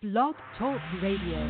Blog Talk Radio.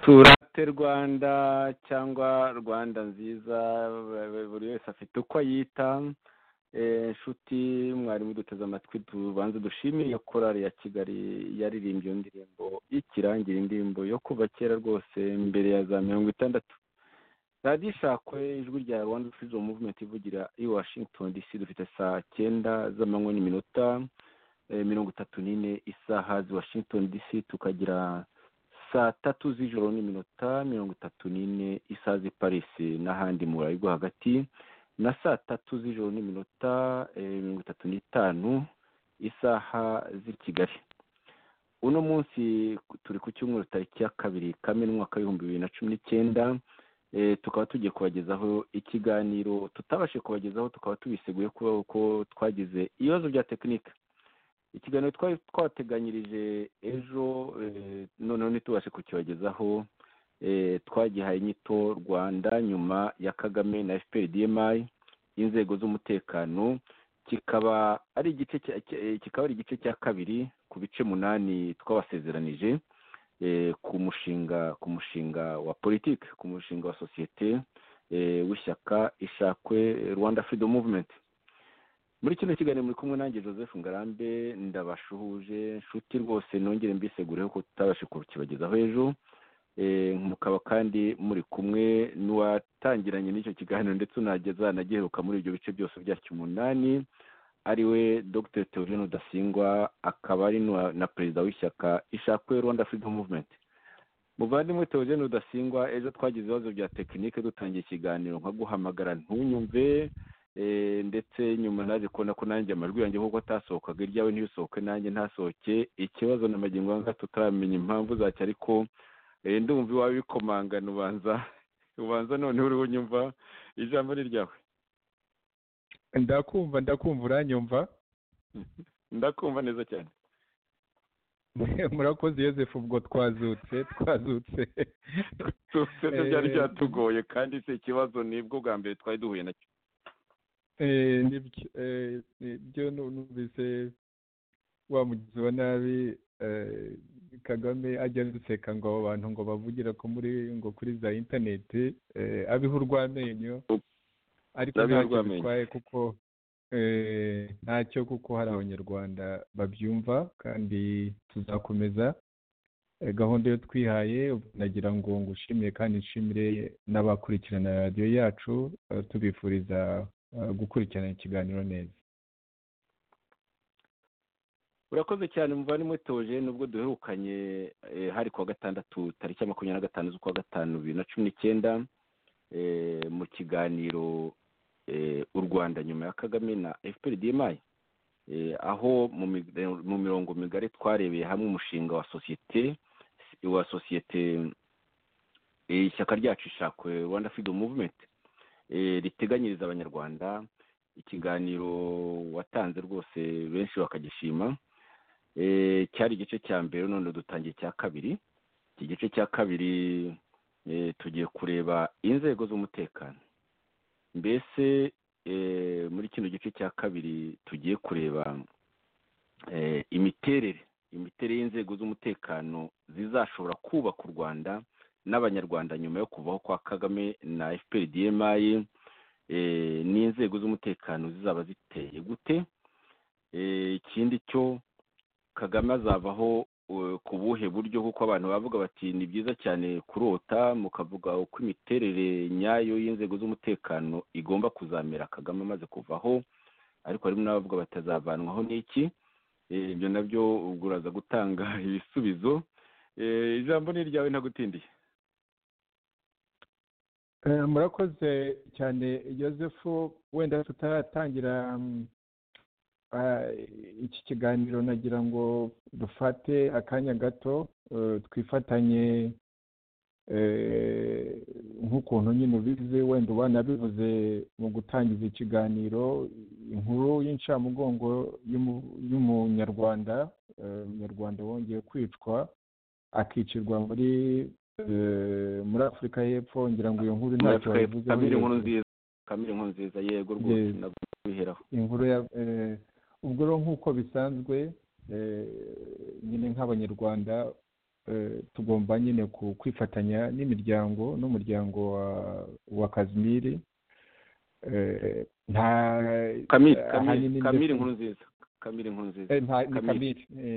turate rwanda cyangwa rwanda nziza buri wese afite uko ayita inshuti mwarimu duteze amatwi tubanza dushimire korari ya kigali yaririmbye indirimbo y'ikirangira indirimbo yo kuva kera rwose mbere ya za mirongo itandatu radiyo ishakwe ijwi rya rwanda furizo muvumenti ivugira i washington dc dufite saa cyenda z'amanywa n'iminota mirongo itatu n'ine isaha zi washington dc tukagira saa tatu z'ijoro n'iminota mirongo itatu n'ine isaha z'i parisi n'ahandi mu burayi bwo hagati na saa tatu z'ijoro n'iminota mirongo itatu n'itanu isaha z'i kigali uno munsi turi ku cyumweru tariki ya kabiri kamena umwaka w'ibihumbi bibiri na cumi n'icyenda tukaba tugiye kubagezaho ikiganiro tutabashe kubagezaho tukaba tubiseguye kubera ko twagize ibibazo bya tekinike ikiganiro twari twateganyirije ejo noneho ntitubashe kukibagezaho twagihaye inyito rwanda nyuma ya kagame na fpr dmi inzego z'umutekano kikaba ari igice kikaba ari igice cya kabiri ku bice munani twabasezeranije ku mushinga ku mushinga wa politiki ku mushinga wa sosiyete w'ishyaka ishakwe rwanda freedom movement muri kino kiganiro muri kumwe nanjye joseph ngarambe ndabashuhuje nshuti rwose nongere mbisegureho ko tutabashe kukibagezaho ejo mukaba kandi muri kumwe n'uwatangiranye n'icyo kiganiro ndetse unageza anagiheruka muri ibyo bice byose byacyo umunani ariwe dr theogene rudasingwa akaba ari na perezida w'ishyaka ishakwe rwanda freedom movement muvandimwe theogene rudasingwa ejo twagize ibibazo bya tekinike dutangiye ikiganiro nka guhamagara ntunyumve ndetse nyuma naje kubona ko nanjye amajwi yanjye nk'uko atasohokaga iryawe ntibisohoke nanjye ntasohoke ikibazo na magingo anga tutaramenya impamvu zacyo ariko ndumva iwawe bikomangana ubanza ubanza noneho uriho unyumva ijambo ni ryawe ndakumva ndakumva uranyumva ndakumva neza cyane murakoze yosefu ubwo twazutse twazutse twazutse byari byatugoye kandi si ikibazo nibwo bwa mbere twari duhuye nacyo nibyo numvise wa mugizi wa nabi kagame ajya aduseka ngo abo bantu ngo bavugira ko muri ngo kuri za interineti abiha urw'amenyo ariko ntacyo bitwaye kuko ntacyo kuko hari abanyarwanda babyumva kandi tuzakomeza gahunda yo twihaye nagira ngo ngushimire kandi nshimire n'abakurikirana radiyo yacu tubifuriza gukurikirana ikiganiro neza urakoze cyane muvandimwe toje nubwo duherukanye hari kuwa gatandatu tariki ya makumyabiri na gatanu z'ukwa gatanu bibiri na cumi n'icyenda mu kiganiro u rwanda nyuma ya kagame na fpr dmi aho mu mirongo migari twarebeye hamwe umushinga wa sosiyete wa sosiyete ishyaka ryacu ishakwe rwanda freedom movement riteganyiriza abanyarwanda ikiganiro watanze rwose benshi bakagishima cyari igice cya mbere none dutangiye icya kabiri iki gice cya kabiri tugiye kureba inzego z'umutekano mbese muri kino gice cya kabiri tugiye kureba imiterere imiterere y'inzego z'umutekano zizashobora kubaka u rwanda n'abanyarwanda nyuma yo kuvaho kwa kagame na fpr dmi n'inzego z'umutekano zizaba ziteye gute ikindi cyo kagame azavaho ku buhe buryo kuko abantu bavuga bati ni byiza cyane kurota mukavuga uko imiterere nyayo y'inzego z'umutekano igomba kuzamera kagame amaze kuvaho ariko harimo n'abavuga batazavanwaho n'iki ibyo nabyo ubwo uraza gutanga ibisubizo ijambo ni iryawe ntagutindiye murakoze cyane yosefu wenda tutaratangira iki kiganiro nagira ngo dufate akanya gato twifatanye nk'ukuntu nyine ubizi wenda ubanabivuze mu gutangiza ikiganiro inkuru y'incamugongo y'umunyarwanda umunyarwanda wongeye kwicwa akicirwa muri muri afurika y'epfo ngira ngo iyo nkuru ntacyo wabivuze kamere inkuru nziza kamere inkuru nziza yego rwose nabiheraho inkuru ya ubwo rero nk'uko bisanzwe nyine nk'abanyarwanda tugomba nyine kwifatanya n'imiryango n'umuryango wa kazimiri nta kamire inkuru nziza kamire inkuru nziza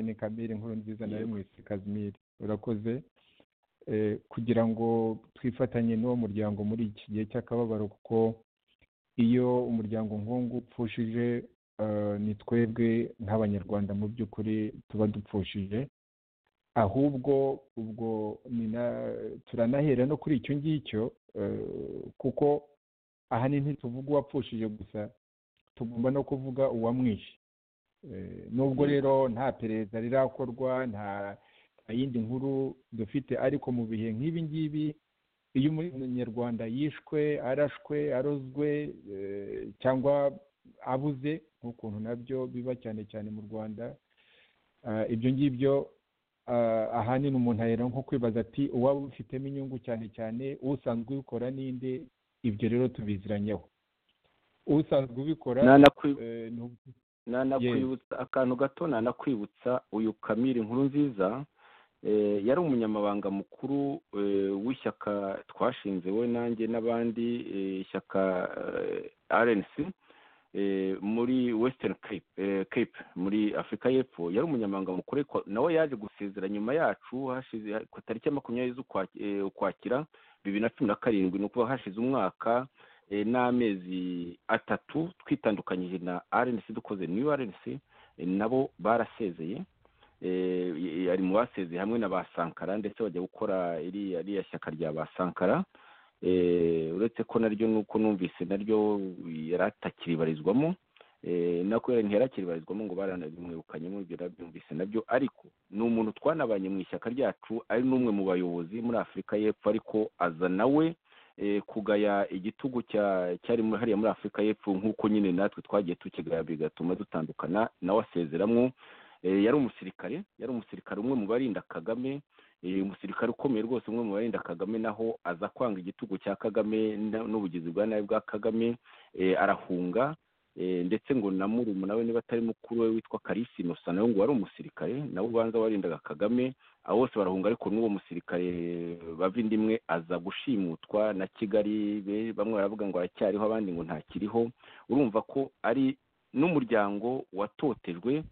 ni kamire inkuru nziza nayo mwise kazimiri urakoze kugira ngo twifatanye n'uwo muryango muri iki gihe cy'akababaro kuko iyo umuryango nk'uwo upfushije ni twebwe nk'abanyarwanda mu by'ukuri tuba dupfushije ahubwo ubwo turanahera no kuri icyo ngicyo kuko ahanini ntituvuga uwapfushije gusa tugomba no kuvuga uwamwishe nubwo rero nta perezida rirakorwa nta yindi nkuru dufite ariko mu bihe nk'ibi ngibi iyo umunyarwanda yishwe arashwe arozwe cyangwa abuze nk'ukuntu nabyo biba cyane cyane mu rwanda ibyo ngibyo ahanini umuntu ahera nko kwibaza ati uwaba ubifitemo inyungu cyane cyane usanzwe ubikora n'indi ibyo rero tubiziranyeho usanzwe ubikora nanakwibutsa akantu gato nanakwibutsa uyu kamiri inkuru nziza yari umunyamabanga mukuru w'ishyaka twashinze we nanjye n'abandi ishyaka rnc muri western cape muri afurika y'epfo yari umunyamabanga mukuru nawe yaje gusezera nyuma yacu ku itariki ya makumyabiri z'ukwakira bibiri na cumi na karindwi ni ukuvuga hashize umwaka n'amezi atatu twitandukanyije na rnc dukoze new rnc nabo barasezeye ari mu basezeye hamwe na ba sankara ndetse bajya gukora iriya shyaka rya ba sankara uretse ko naryo nuko numvise naryo atakiribarizwamo nako ntiyarakibarizwamo ngo baranabimwirukanyemo ibyo nabyumvise nabyo ariko ni umuntu twanabanye mu ishyaka ryacu ari n'umwe mu bayobozi muri afurika y'epfo ariko aza nawe kugaya igitugu cyari hariya muri afurika y'epfo nk'uko nyine natwe twagiye tukigaya bigatuma dutandukana nawe asezeramwo yari umusirikare yari umusirikare umwe mu barinda kagame umusirikare ukomeye rwose umwe mu barinda kagame naho aza kwanga igitugu cya kagame n'ubugizi bwa nabi bwa kagame arahunga ndetse ngo na murumuna we niba atari mukuru we witwa karisi inosa nawe ngo wari umusirikare nawe ubanza warindaga kagame abo bose barahunga ariko n'uwo musirikare bava indi imwe aza gushimutwa na kigali bamwe baravuga ngo aracyariho abandi ngo ntakiriho urumva ko ari n'umuryango watotejwe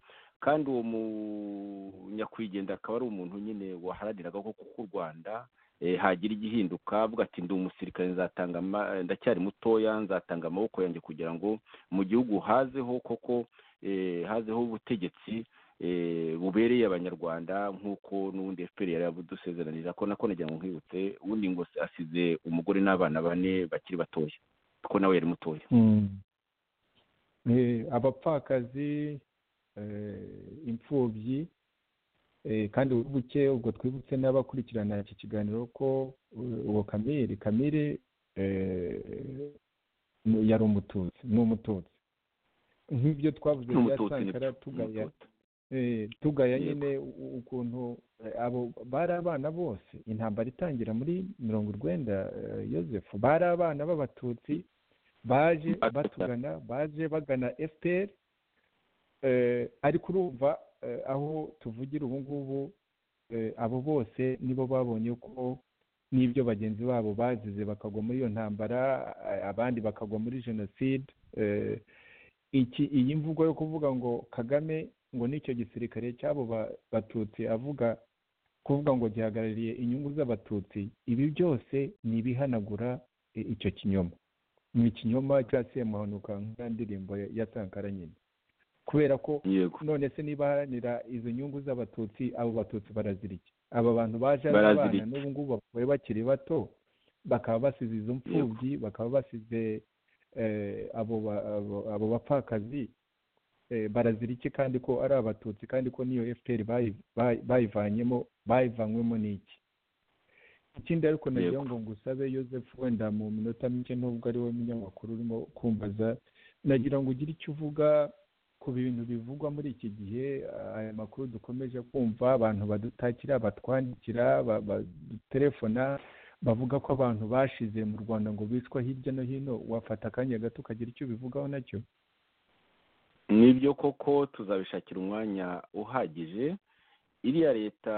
kandi uwo munyakwigenda akaba ari umuntu nyine waharaniraga ko kuko u rwanda hagira igihinduka avuga ati ndi umusirikare nzatanga ndacyari mutoya nzatanga amaboko yanjye kugira ngo mu gihugu hazeho koko hazeho ubutegetsi bubereye abanyarwanda nk'uko n'ubundi efuperi yari yabudusezeranira ko nako nagira ngo nkibutse ubundi ngo asize umugore n'abana bane bakiri batoya kuko nawe yari mutoya abapfakazi imfubyi kandi buke ubwo twibutse n'abakurikirana iki kiganiro ko uwo kamere kamere yari umututsi ni umututsi nk'ibyo twavuze bya sankara tugaya tugaya nyine ukuntu abo bari abana bose intambara itangira muri mirongo urwenda yosefu bari abana b'abatutsi baje batugana baje bagana efuperi ariko urumva aho tuvugira ubu ngubu abo bose nibo babonye ko n'ibyo bagenzi babo bazize bakagwa muri iyo ntambara abandi bakagwa muri jenoside iyi mvugo yo kuvuga ngo kagame ngo n'icyo gisirikare cy'abo batutsi avuga kuvuga ngo gihagarariye inyungu z'abatutsi ibi byose ni ibihanagura icyo kinyoma ni ikinyoma cyasemuhanuka nk'indirimbo ya sankara nyine kubera ko none se niba haranira izo nyungu z'abatutsi abo batutsi barazirike aba bantu baje ari abana n'ubu ngubu bavuye bakiri bato bakaba basize izo mfubyi bakaba basize abo bapfakazi barazira iki kandi ko ari abatutsi kandi ko n'iyo fpr bayivanyemo bayivanywemo n'iki ikindi ariko nagira ngo ngusabe Joseph wenda mu minota mike nubwo ari we munyamakuru urimo kumbaza nagira ngo ugire icyo uvuga ku bintu bivugwa muri iki gihe aya makuru dukomeje kumva abantu badutakira batwandikira badutelefona bavuga ko abantu bashize mu rwanda ngo bicwa hirya no hino wafata akanya gato ukagira icyo ubivugaho nacyo nibyo koko tuzabishakira umwanya uhagije iriya leta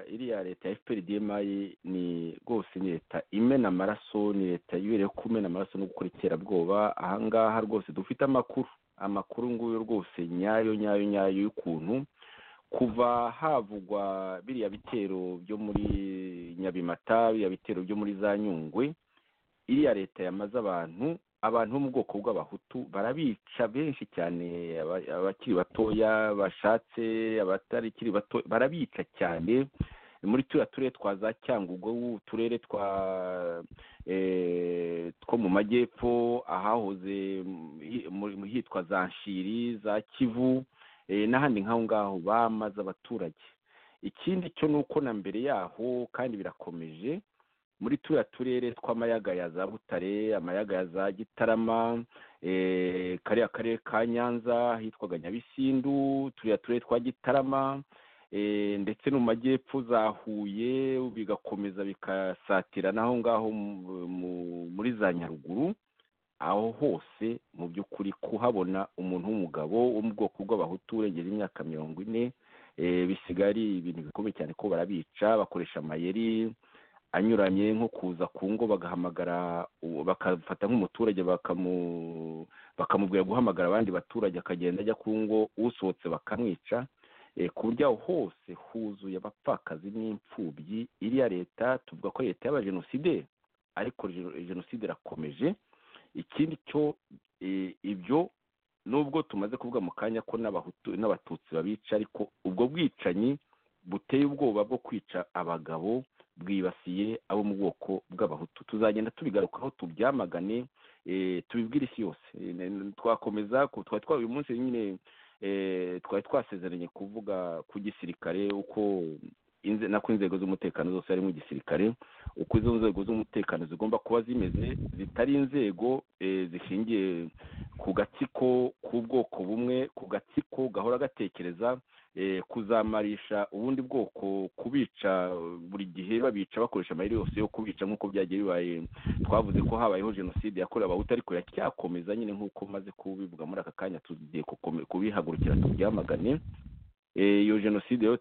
iriya leta ya fpr dmi ni rwose ni leta imena amaraso ni leta yibereye ku kumena amaraso no gukora iterabwoba ahangaha rwose dufite amakuru amakuru nguyu rwose nyayo nyayo nyayo y'ukuntu kuva havugwa biriya bitero byo muri nyabimata biriya bitero byo muri za nyungwe iriya leta yamaze abantu abantu bo mu bwoko bw'abahutu barabica benshi cyane abakiri batoya bashatse abatarikiri bato barabica cyane muri turiya turere twa za cyangugu uturere twa two mu majyepfo ahahoze hitwa za nshiri za kivu n'ahandi nk'aho ngaho bamaze abaturage ikindi cyo ni uko na mbere yaho kandi birakomeje muri turiya turere tw'amayaga ya za butare amayaga ya za gitarama kariya karere ka nyanza hitwaga nyabisindu turiya turere twa gitarama ndetse no mu majyepfo za huye bigakomeza bikasatira n'aho ngaho muri za nyaruguru aho hose mu by'ukuri kuhabona umuntu w'umugabo wo mu bwoko bw'abahutu urengeje imyaka mirongo ine bisigaye ari ibintu bikomeye cyane ko barabica bakoresha amayeri anyuranye nko kuza ku ngo bagahamagara bakafata nk'umuturage bakamubwira guhamagara abandi baturage akagenda ajya ku ngo usohotse bakamwica ku buryo aho hose huzuye abapfakazi n'imfubyi iriya leta tuvuga ko leta y'abajenoside ariko jenoside irakomeje ikindi cyo ibyo nubwo tumaze kuvuga mu kanya ko n'abatutsi babica ariko ubwo bwicanyi buteye ubwoba bwo kwica abagabo bwibasiye abo mu bwoko bw'abahutu tuzagenda tubigarukaho tubyamagane tubibwire isi yose twakomeza twari twari uyu munsi nyine twari twasezeranye kuvuga ku gisirikare uko nako inzego z'umutekano zose harimo igisirikare uko izo nzego z'umutekano zigomba kuba zimeze zitari inzego zishingiye ku gatsiko k'ubwoko bumwe ku gatsiko gahora gatekereza kuzamarisha ubundi bwoko kubica buri gihe babica bakoresha amayeri yose yo kubica nk'uko byagiye bibaye twavuze ko habayeho jenoside yakorewe abahutu ariko iracyakomeza nyine nk'uko maze kubivuga muri aka kanya tugiye kubihagurukira tubyamagane iyo jenoside yo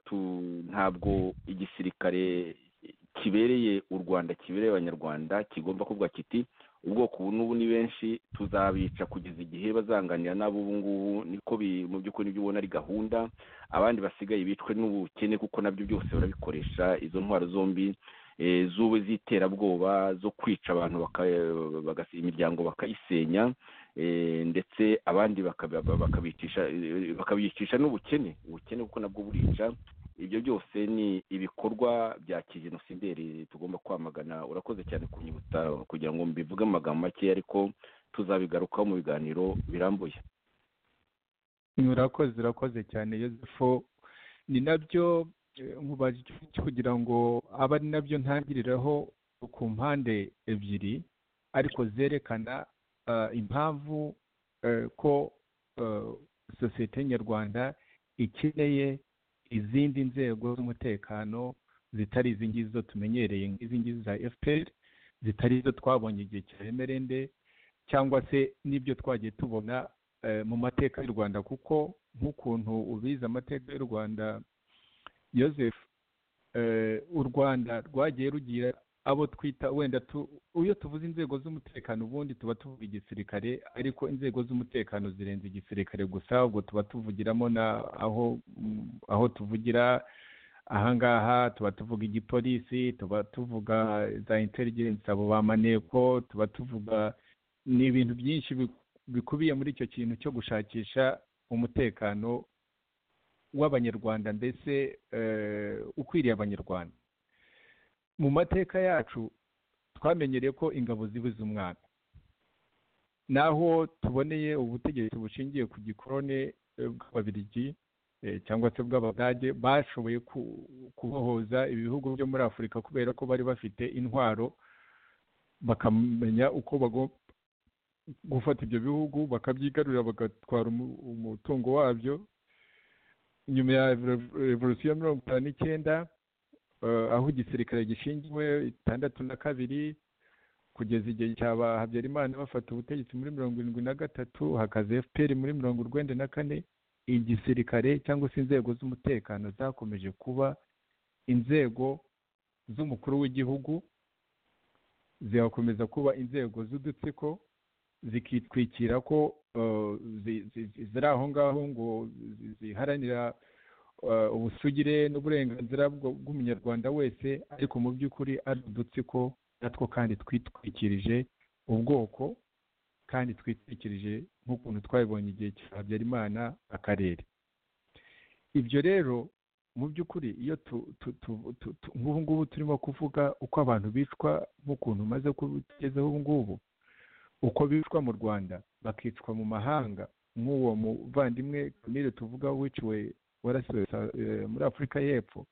ntabwo igisirikare kibereye u rwanda kibereye abanyarwanda kigomba kuvuga kiti ubwoko ubu n'ubu ni benshi tuzabica kugeza igihe bazanganira nabo ubu ngubu niko mu by'ukuri nibyo ubona ari gahunda abandi basigaye bicwe n'ubukene kuko nabyo byose barabikoresha izo ntwaro zombi z'ubu z'iterabwoba zo kwica abantu imiryango bakayisenya ndetse abandi bakabicisha n'ubukene ubukene kuko nabwo burica ibyo byose ni ibikorwa bya kijenosideri tugomba kwamagana urakoze cyane kunyibutsa kugira ngo mbivuge amagambo make ariko tuzabigarukaho mu biganiro birambuye urakoze urakoze cyane yosefu ni nabyo nkubajije kugira ngo abe ari nabyo ntangiriraho ku mpande ebyiri ariko zerekana impamvu ko sosiyete nyarwanda ikeneye izindi nzego z'umutekano zitari izi ngizi zo tumenyereye nk'izi ngizi za fpr zitari izo twabonye igihe cya emerende cyangwa se n'ibyo twagiye tubona mu mateka y'u rwanda kuko nk'ukuntu ubizi amateka y'u rwanda yoseph u rwanda rwagiye rugira abo twita wenda iyo tuvuze inzego z'umutekano ubundi tuba tuvuga igisirikare ariko inzego z'umutekano zirenze igisirikare gusa ubwo tuba tuvugiramo na aho aho tuvugira ahangaha tuba tuvuga igipolisi tuba tuvuga za intelligence abo ba maneko tuba tuvuga ni ibintu byinshi bikubiye muri icyo kintu cyo gushakisha umutekano w'abanyarwanda mbese ukwiriye abanyarwanda mu mateka yacu twamenyereye ko ingabo zibuze umwana naho tuboneye ubutegetsi bushingiye ku gikorone bw'ababirigi cyangwa se bw'abadage bashoboye kubohoza ibihugu byo muri afurika kubera ko bari bafite intwaro bakamenya uko bagomba gufata ibyo bihugu bakabyigarurira bagatwara umutungo wabyo nyuma ya revolisiyo mirongo itanu n'icyenda aho igisirikare gishingiwe itandatu na kabiri kugeza igihe cyaba habyarimana bafata ubutegetsi muri mirongo irindwi na gatatu hakaza fpr muri mirongo urwenda na kane igisirikare cyangwa se inzego z'umutekano zakomeje kuba inzego z'umukuru w'igihugu zigakomeza kuba inzego z'udutsiko zikitwikira ko ziri aho ngaho ngo ziharanira ubusugire n'uburenganzira bw'umunyarwanda wese ariko mu by'ukuri ari udutsiko natwo kandi twitwikirije ubwoko kandi twitwikirije nk'ukuntu twabibonye igihe cya habyarimana akarere ibyo rero mu by'ukuri iyo nk'ubu ngubu turimo kuvuga uko abantu bicwa nk'ukuntu umaze kubigezaho ubu ngubu uko bicwa mu rwanda bakicwa mu mahanga nk'uwo muvandimwe kamire tuvuga wiciwe warasiwe muri afurika y'epfo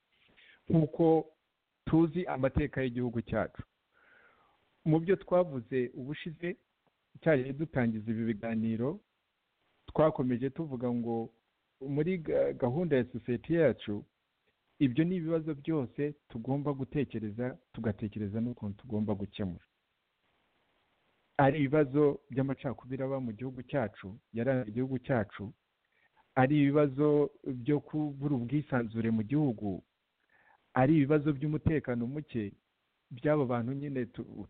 nk'uko tuzi amateka y'igihugu cyacu mu byo twavuze ubushize cyagiye dutangiza ibi biganiro twakomeje tuvuga ngo muri gahunda ya sosiyete yacu ibyo ni ibibazo byose tugomba gutekereza tugatekereza n'ukuntu tugomba gukemura ari ibibazo by'amacakubiri aba mu gihugu cyacu yaranze igihugu cyacu ari ibibazo byo kubura ubwisanzure mu gihugu ari ibibazo by'umutekano muke by'abo bantu nyine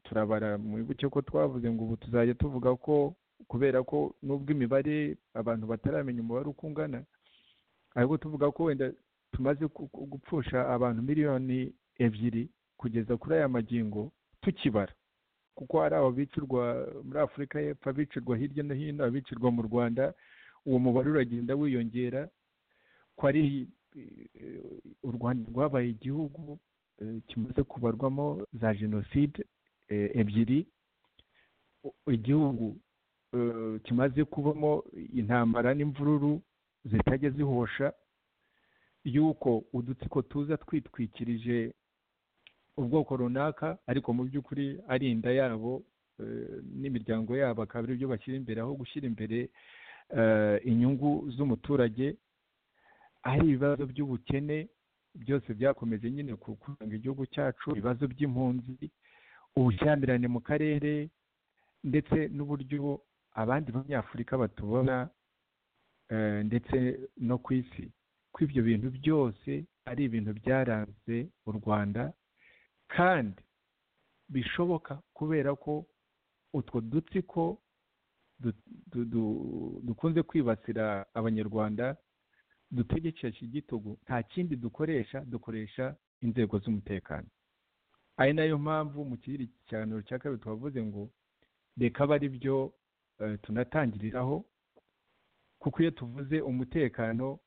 turabara mwibuke ko twavuze ngo ubu tuzajya tuvuga ko kubera ko nubwo imibare abantu bataramenya umubare uko ungana ariko tuvuga ko wenda tumaze gupfusha abantu miliyoni ebyiri kugeza kuri aya magingo tukibara kuko hari ababicirwa muri afurika y'epfo abicirwa hirya no hino abicirwa mu rwanda uwo mubare uragenda wiyongera ko ari u rwanda rwabaye igihugu kimaze kubarwamo za jenoside ebyiri igihugu kimaze kubamo intambara n'imvururu zitajya zihosha y'uko udutsiko tuza twitwikirije ubwoko runaka ariko mu by'ukuri ari inda yabo n'imiryango yabo akaba ari byo bashyira imbere aho gushyira imbere inyungu z'umuturage ari ibibazo by'ubukene byose byakomeje nyine kuranga igihugu cyacu ibibazo by'impunzi ubushyamirane mu karere ndetse n'uburyo abandi banyafurika batubona ndetse no ku isi ko ibyo bintu byose ari ibintu byaranze u rwanda kandi bishoboka kubera ko utwo dutsiko dukunze kwibasira abanyarwanda dutegekesha igitugu nta kindi dukoresha dukoresha inzego z'umutekano ari nayo mpamvu mu kigereranyo cya kabiri twavuze ngo reka abe ari byo tunatangiriraho kuko iyo tuvuze umutekano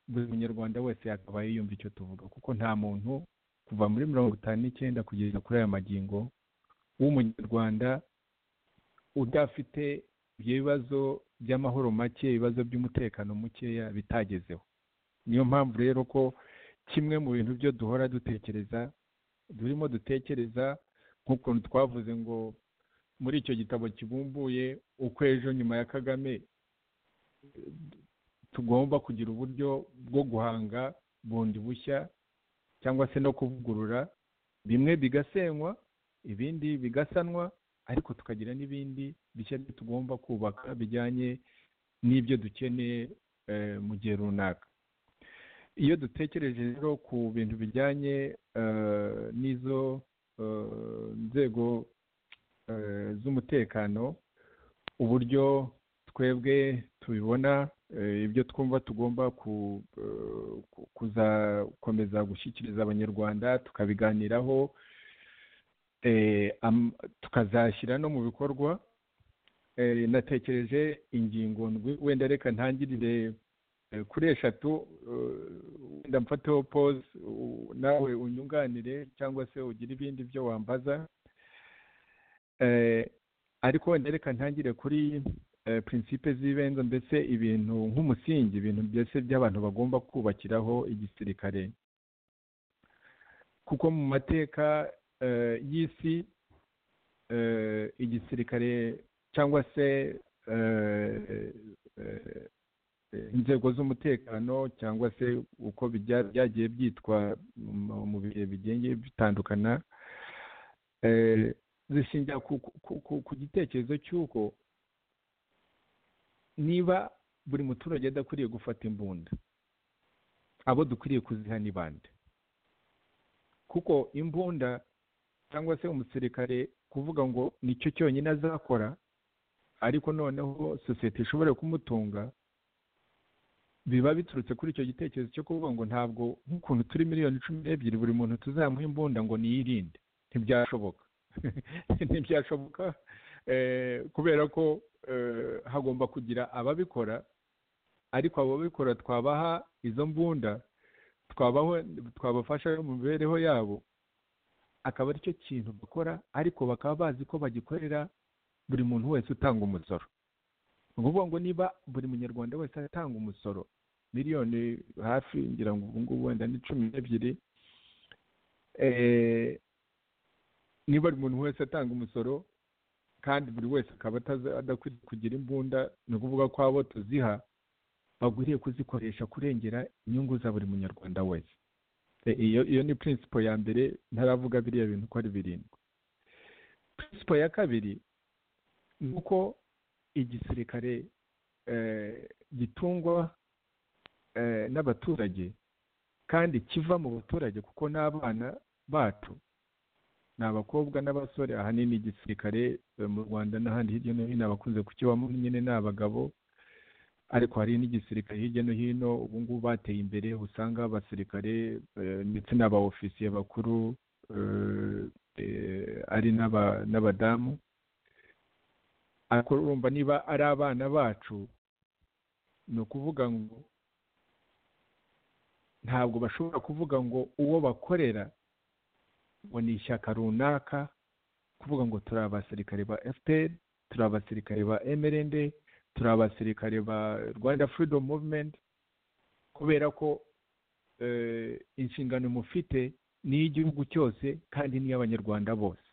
buri munyarwanda wese yakabaye yumva icyo tuvuga kuko nta muntu kuva muri mirongo itanu n'icyenda kugeza kuri aya magingo w'umunyarwanda udafite ibyo bibazo by'amahoro make ibibazo by'umutekano mukeya bitagezeho niyo mpamvu rero ko kimwe mu bintu byo duhora dutekereza turimo dutekereza nk'ukuntu twavuze ngo muri icyo gitabo kibumbuye uko ejo nyuma ya kagame tugomba kugira uburyo bwo guhanga bundi bushya cyangwa se no kuvugurura bimwe bigasenywa ibindi bigasanwa ariko tukagira n'ibindi bishya tugomba kubaka bijyanye n'ibyo dukeneye mu gihe runaka iyo dutekereje rero ku bintu bijyanye n'izo nzego z'umutekano uburyo twebwe tubibona ibyo twumva tugomba kuzakomeza gushyikiriza abanyarwanda tukabiganiraho tukazashyira no mu bikorwa natekereje ingingo wenda reka ntangirire kuri eshatu wenda mfateho pose nawe unyunganire cyangwa se ugire ibindi byo wambaza ariko wenda reka ntangire kuri prinsipe z'ibanze ndetse ibintu nk'umusingi ibintu byose by'abantu bagomba kubakiraho igisirikare kuko mu mateka y'isi igisirikare cyangwa se inzego z'umutekano cyangwa se uko byagiye byitwa mu bihe bigiye bitandukana zishingira ku gitekerezo cy'uko niba buri muturage adakwiriye gufata imbunda abo dukwiriye kuziha ni bande kuko imbunda cyangwa se umusirikare kuvuga ngo nicyo cyonyine azakora ariko noneho sosiyete ishobora kumutunga biba biturutse kuri icyo gitekerezo cyo kuvuga ngo ntabwo nk'ukuntu turi miliyoni cumi n'ebyiri buri muntu tuzamuha imbunda ngo niyirinde ntibyashoboka ntibyashoboka kubera ko hagomba kugira ababikora ariko abo babikora twabaha izo mbunda twabaho twabafasha mu mibereho yabo akaba aricyo kintu bakora ariko bakaba bazi ko bagikorera buri muntu wese utanga umusoro ni ukuvuga ngo niba buri munyarwanda wese atanga umusoro miliyoni hafi ngira ngo ubu ngubu wenda ni cumi n'ebyiri niba buri muntu wese atanga umusoro kandi buri wese akaba adakwiriye kugira imbunda ni ukuvuga ko abo tuziha bagwiriye kuzikoresha kurengera inyungu za buri munyarwanda wese iyo iyo ni principle ya mbere ntaravuga biriya bintu uko ari birindwi principle ya kabiri ni uko igisirikare gitungwa n'abaturage kandi kiva mu baturage kuko n'abana bacu ni abakobwa n'abasore ahanini igisirikare mu rwanda n'ahandi hirya no hino abakunze kukibamo nyine ni abagabo ariko hari n'igisirikare hirya no hino ubu ngubu bateye imbere usanga abasirikare ndetse n'abaofisiye bakuru ari n'abadamu ariko urumva niba ari abana bacu ni ukuvuga ngo ntabwo bashobora kuvuga ngo uwo bakorera ngo ni ishyaka runaka kuvuga ngo turi abasirikare ba fpr turi abasirikare ba mrnd turi abasirikare ba rwanda freedom movement kubera ko inshingano mufite ni iy'igihugu cyose kandi ni iy'abanyarwanda bose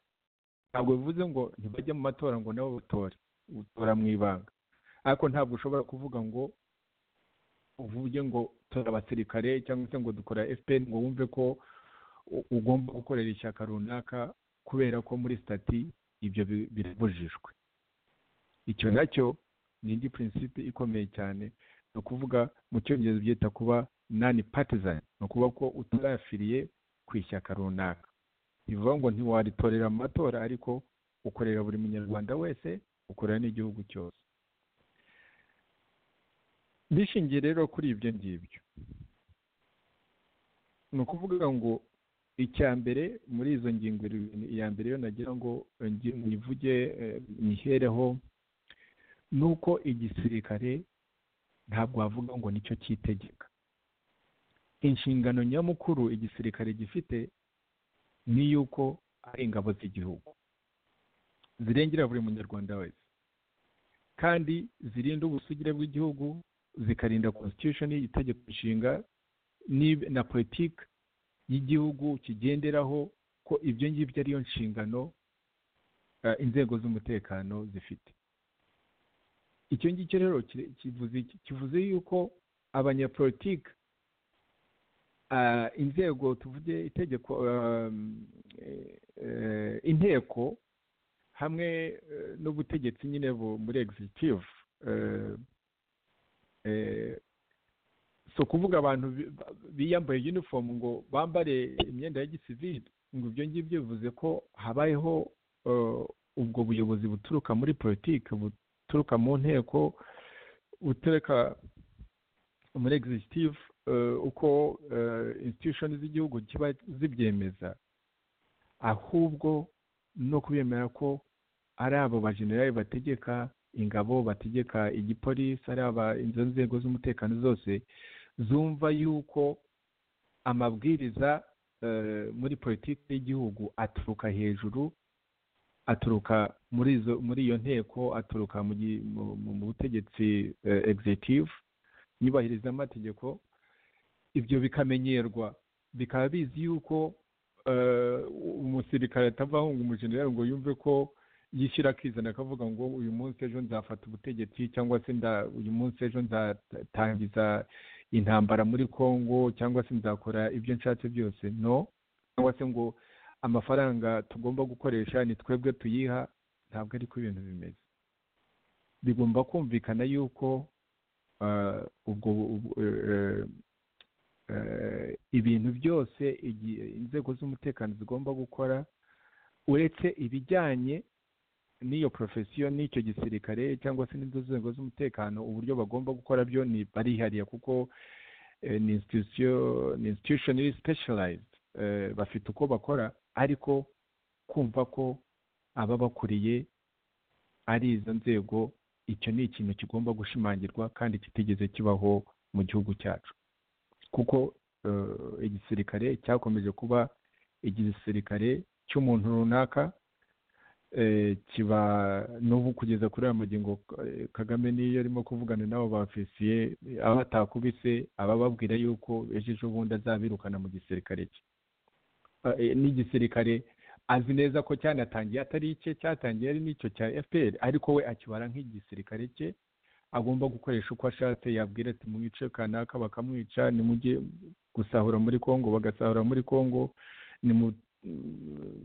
ntabwo bivuze ngo ntibajye mu matora ngo nabo batore utora mu ibanga ariko ntabwo ushobora kuvuga ngo uvuge ngo tora abasirikare cyangwa se ngo dukora fpr ngo wumve ko ugomba gukorera ishyaka runaka kubera ko muri sitati ibyo birabujijwe icyo nacyo ni indi prinsipe ikomeye cyane ni ukuvuga mu cyongereza byita kuba nani patizani ni ukuvuga ko utarafiriye ku ishyaka runaka bivuga ngo ntiwaritorera mu matora ariko ukorera buri munyarwanda wese ukorera n'igihugu cyose bishingiye rero kuri ibyo ngibyo ni ukuvuga ngo icya mbere muri izo ngingo iya mbere yo nagira ngo nyivuge nyihereho ni uko igisirikare ntabwo wavuga ngo nicyo cyitegeka inshingano nyamukuru igisirikare gifite ni iy'uko ari ingabo z'igihugu zirengera buri munyarwanda wese kandi zirinda ubusugire bw'igihugu zikarinda constitution itegeko nshinga na politiki y'igihugu kigenderaho ko ibyo ngibyo ariyo nshingano inzego z'umutekano zifite icyo ngicyo rero kivuze yuko abanyapolitiki inzego tuvuge itegeko inteko hamwe n'ubutegetsi nyine muri executive si ukuvuga abantu biyambaye uniform ngo bambare imyenda ya gisivili ngo ibyo ngibyo bivuze ko habayeho ubwo buyobozi buturuka muri politiki buturuka mu nteko buturuka muri executive uko institution z'igihugu kiba zibyemeza ahubwo no kubemera ko ari abo bajenerali bategeka ingabo bategeka igipolisi ari aba izo nzego z'umutekano zose zumva yuko amabwiriza muri politiki y'igihugu aturuka hejuru aturuka muri izo muri iyo nteko aturuka mu butegetsi executive nyubahiriza amategeko ibyo bikamenyerwa bikaba bizi yuko umusirikare atavaho ngo umujenerali ngo yumve ko yishyira akizana akavuga ngo uyu munsi ejo nzafata ubutegetsi cyangwa se uyu munsi ejo nzatangiza intambara muri congo cyangwa se nzakora ibyo nshatse byose no cyangwa se ngo amafaranga tugomba gukoresha ni twebwe tuyiha ntabwo ariko ibintu bimeze bigomba kumvikana yuko ubwo ibintu byose inzego z'umutekano zigomba gukora uretse ibijyanye n'iyo porofesiyo n'icyo gisirikare cyangwa se n'izo nzego z'umutekano uburyo bagomba gukora byo ni barihariye kuko ni institution iri specialized bafite uko bakora ariko kumva ko ababakuriye ari izo nzego icyo ni ikintu kigomba gushimangirwa kandi kitigeze kibaho mu gihugu cyacu kuko igisirikare cyakomeje kuba igisirikare cy'umuntu runaka kiba n'ubu kugeza kuri aya magingo eh, kagame niyo arimo kuvugana n'abo baofisiye aba atakubise aba ababwira yuko ejo ejobundi azabirukana mu gisirikare cye Ah, eh, n'igisirikare azi neza ko cyanatangiye atari icye cyatangiye ari n'icyo cya fpr ariko we akibara nk'igisirikare cye agomba gukoresha uko ashatse yabwira ati mwice kanaka bakamwica nimujye gusahura muri kongo bagasahura muri kongo nimu-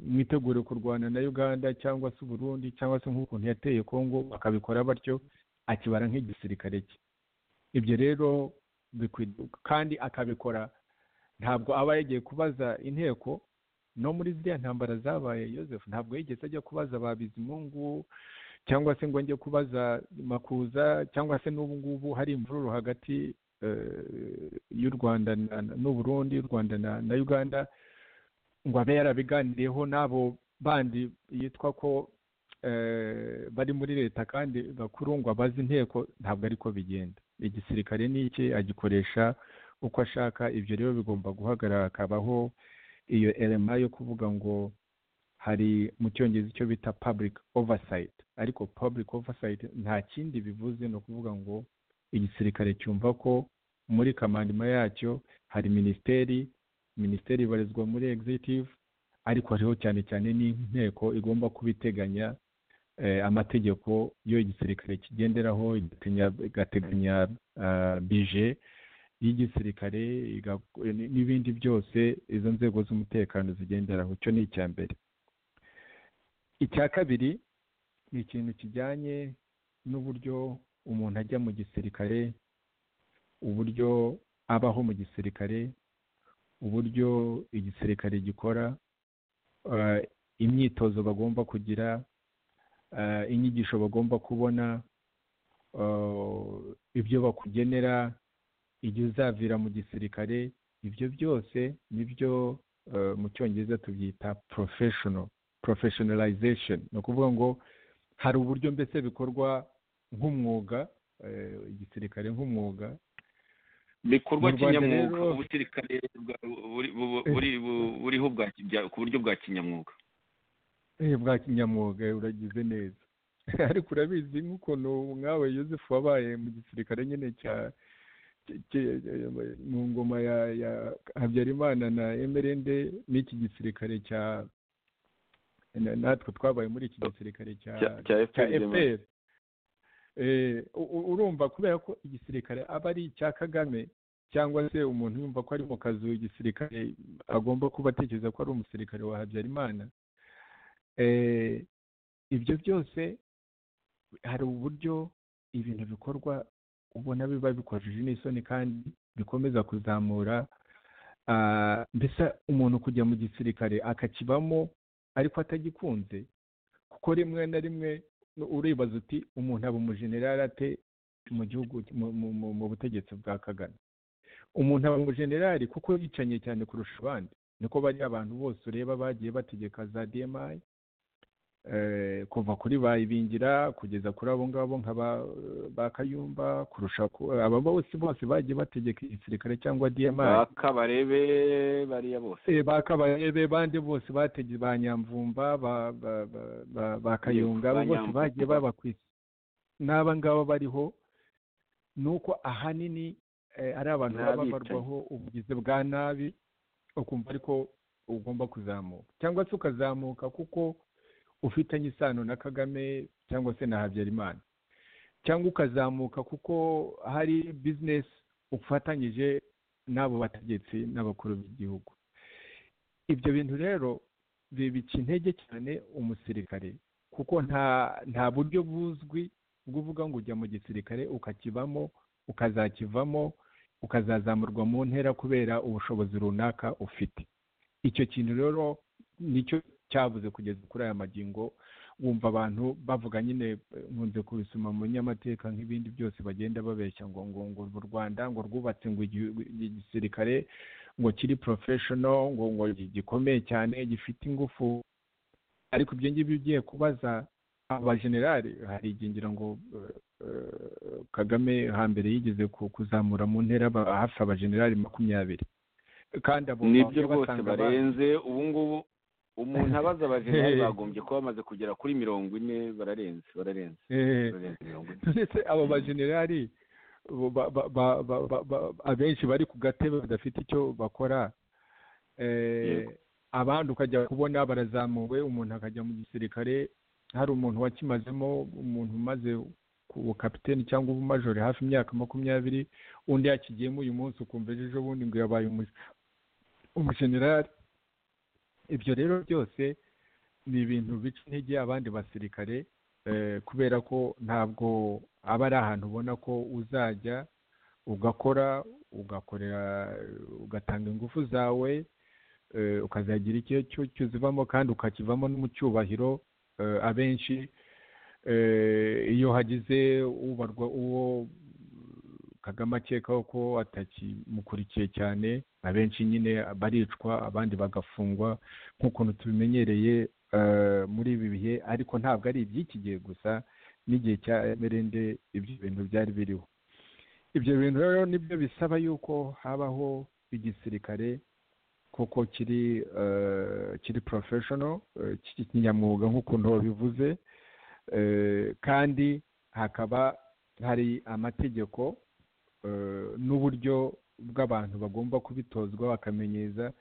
mwitegure kurwana na uganda cyangwa se uburundi cyangwa se nk'ukuntu yateye kongo bakabikora batyo akibara nk'igisirikare cye ibyo rero bikwi- kandi akabikora ntabwo aba yagiye kubaza inteko no muri ziriya ntambara zabaye Yozefu ntabwo yigeze ajya kubaza ba bizimungu cyangwa se ngo njye kubaza makuza cyangwa se n'ubu ngubu hari imvururu hagati eh, y'u rwanda na- na- n'uburundi y'u rwanda na na uganda ngo abe yarabiganiriyeho n'abo bandi yitwa ko eh, bari muri leta kandi bakuru ngo abaze inteko ntabwo ariko bigenda igisirikare ni iki agikoresha uko ashaka ibyo rero bigomba guhagarara hakabaho iyo elema yo kuvuga ngo hari mu cyongereza icyo bita public oversight ariko public oversight nta kindi bivuze ni ukuvuga ngo igisirikare cyumva ko muri kamandima yacyo hari minisiteri minisiteri ibarizwa muri executive ariko hariho cyane cyane n'inteko igomba kubiteganya eh, amategeko yo igisirikare kigenderaho igateganya- igateganya ah, bije y'igisirikare iga- n- n'ibindi byose izo nzego z'umutekano zigenderaho icyo ni icya mbere icya kabiri ni ikintu kijyanye n'uburyo umuntu ajya mu gisirikare uburyo abaho mu gisirikare uburyo igisirikare gikora eh, imyitozo bagomba kugira eh, inyigisho bagomba kubona eh, ibyo bakugenera igihe uzavira mu gisirikare ibyo byose nibyo eh, mu cyongereza tubyita professional professionalization ni ukuvuga ngo hari uburyo mbese bikorwa nk'umwuga eh, igisirikare nk'umwuga bikorwa Mu Rwanda kinyamwuga rero- ubusirikare bwa- buri- bu- buri- bu- buriho bwa kijya- ku buryo bwa kinyamwuga Eh, bwa kinyamwuga uragize neza ariko urabizi nk'ukuntu nkawe Joseph wabaye mu gisirikare nyine cya cya- cya- mu ngoma ya ya Habyarimana na Emerende n'iki gisirikare cya na- natwe twabaye muri iki gisirikare cya cya- cya cya FPR gema. FPR Eh, u- u- urumva kubera ko igisirikare aba ari icya Kagame cyangwa se umuntu yumva ko ari mu kazu igisirikare agomba kuba atekereza ko ari umusirikare wa Habyarimana Eh, ibyo byose hari uburyo ibintu bikorwa ubona biba bikojeje n'isoni kandi bikomeza kuzamura ah, mbese umuntu kujya mu gisirikare akakibamo ariko atagikunze kuko rimwe na rimwe nu- uribaza uti umuntu aba umujenerali ate mu gihugu mu- mu- mu- mu butegetsi bwa kagame umuntu aba umujenerali kuko yicanye cyane kurusha abandi niko bari abantu bose ureba bagiye bategeka za dmi eh, kuva kuri bayibingira kugeza kuri abo ngabo nka ba- ba kayumba kurusha ku- aba bose bose bagiye bategeka igisirikare cyangwa dmi baka barebe bariya bose Eh, ba Kabarebe bandi bose batege ba Nyamvumba ba ba ba- ba- ba Kayonga ba abo bose Nyamvumba. bagiye babakwisa n'aba ngaba bariho ni uko ahanini eh, ari abantu baba N'abicanyi. barwaho ubugizi bwa nabi ukumva ariko ugomba kuzamuka cyangwa se ukazamuka kuko ufitanye isano na Kagame cyangwa se na Habyarimana cyangwa ukazamuka kuko hari bizinesi ufatanyije n'abo bategetsi n'abakuru b'igihugu ibyo bintu rero bibica intege cyane umusirikare kuko nta nta buryo buzwi bw'uvuga ngo ujya mu gisirikare ukakibamo ukazakivamo ukazazamurwa mu ntera kubera ubushobozi runaka ufite icyo kintu rero nicyo cyabuze kugeza kuri aya magingo wumva abantu bavuga nyine eh, nkunze kubisoma mu nyamateka nk'ibindi byose bagenda babeshya ngo ngo ngo u Rwanda ngo rwubatse ngo igi- igisirikare ngo kiri professional ngo ngo gikomeye cyane gifite ingufu ariko ibyo ngibyo ugiye kubaza aba generali hari igihe ngira ngo eh, eh, Kagame hambere yigeze ku- kuzamura mu ntera aba- hafi abajenerali makumyabiri kandi abo nibyo rwose basanga barenze ubu ngubu umuntu abaza abajenali bagombye kuba bamaze kugera kuri mirongo ine bararenze bararenze Eh, bararenze mirongo ine ndetse abo bajenerali bo- ba- ba- ba- ba- ba- ba- abenshi bari ku gatebe badafite icyo bakora Eh, Yego. abandi ukajya kubona barazamuwe umuntu akajya mu gisirikare hari umuntu wakimazemo umuntu umaze ku bukapiteni cyangwa ubumajore hafi imyaka makumyabiri undi yakigiyemo uyu munsi ukumva ejo bundi ngo yabaye umu- umujenerali ibyo rero byose ni ibintu bica intege abandi basirikare eh, kubera ko ntabwo aba ari ahantu ubona ko uzajya ugakora ugakorera ugatanga ingufu zawe eh, ukazagira icyo cyo- cyo uzivamo kandi ukakivamo no mu cyubahiro eh, abenshi eh, iyo hagize ubarwa uwo kagame akekaho ko atakimukurikiye cyane abenshi nyine baricwa abandi bagafungwa nk'ukuntu tubimenyereye eh, muri ibi bihe ariko ntabwo ari iby'iki gihe gusa n'igihe cya merende ibyo bintu byari biriho ibyo bintu rero nibyo bisaba yuko habaho igisirikare kuko kiri eh, kiri porofeshono kiri kinyamwuga nk'ukuntu wabivuze Eh, kandi hakaba hari amategeko eh, n'uburyo bw'abantu bagomba kubitozwa bakamenyeza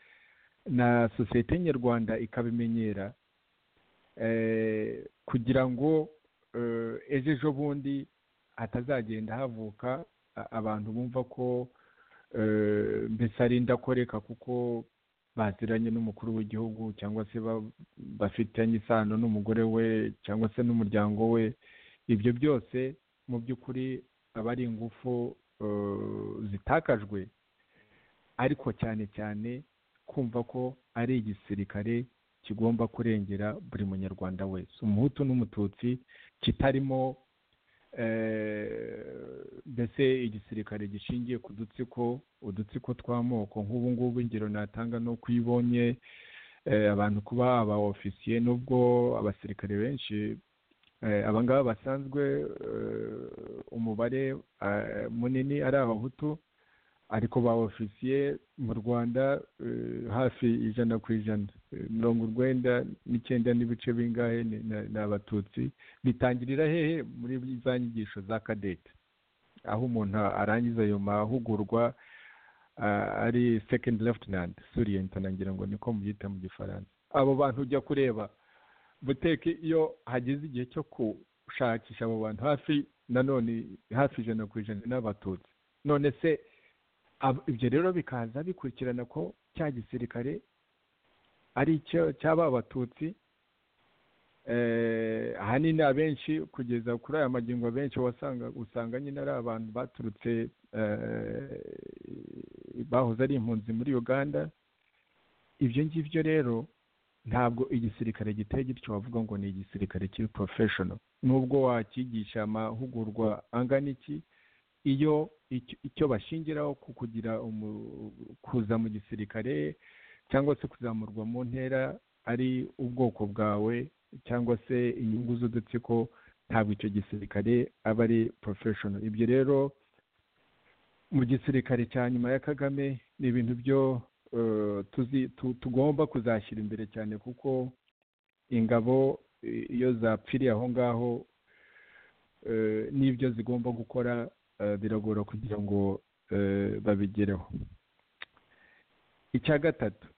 na sosiyete nyarwanda ikabimenyera eh, kugira ngo eh, ejo ejo bundi hatazagenda havuka a- abantu bumva ko eh, mbese ari indakoreka kuko baziranye n'umukuru w'igihugu cyangwa se ba- bafitanye isano n'umugore we cyangwa se n'umuryango we ibyo byose mu by'ukuri aba ari ingufu eh, zitakajwe ariko cyane cyane kumva ko ari igisirikare kigomba kurengera buri munyarwanda wese umuhutu n'umututsi kitarimo eh, mbese igisirikare gishingiye ku dutsiko udutsiko tw'amoko nk'ubu ngubu ingero natanga ni uko iyo ubonye eh, abantu kuba aba ofisiye nubwo abasirikare benshi eh, aba ngaba basanzwe eh, umubare eh, munini ari abahutu ariko ba ofisiye mu rwanda eh, hafi ijana ku ijana Eh, mirongo urwenda n'icyenda n'ibice bingahe ni ni- ni abatutsi bitangirira hehe muri za nyigisho za kadete aho umuntu arangiza ayo mahugurwa ah, ari second lieutenant surient nagira ngo niko mubyita mu gifaransa abo bantu ujya kureba buteke iyo hageze igihe cyo gushakisha abo bantu hafi nanone hafi ijana ku ijana n'abatutsi none se ab- ibyo rero bikaza bikurikirana ko cya gisirikare ari icyo cyaba abatutsi Eh, ahanini abenshi kugeza kuri aya magingo abenshi wasanga usanga nyine ari abantu baturutse eh, bahoze ari impunzi muri uganda ibyo ngibyo rero ntabwo igisirikare giteye gityo wavuga ngo ni igisirikare kiri porofeshono nubwo wakigisha amahugurwa angana iki iyo icyo- icyo bashingiraho ku kugira umu- kuza mu gisirikare cyangwa se kuzamurwa mu ntera ari ubwoko bwawe cyangwa se inyungu z'udutsiko ntabwo icyo gisirikare aba ari porofeshono ibyo rero mu gisirikare cya nyuma ya kagame ni ibintu byo eh, tuzi- tu- tugomba kuzashyira imbere cyane kuko ingabo eh, iyo zapfiriye aho ngaho eh, n'ibyo zigomba gukora eh, biragora kugira ngo eh, babigereho icya gatatu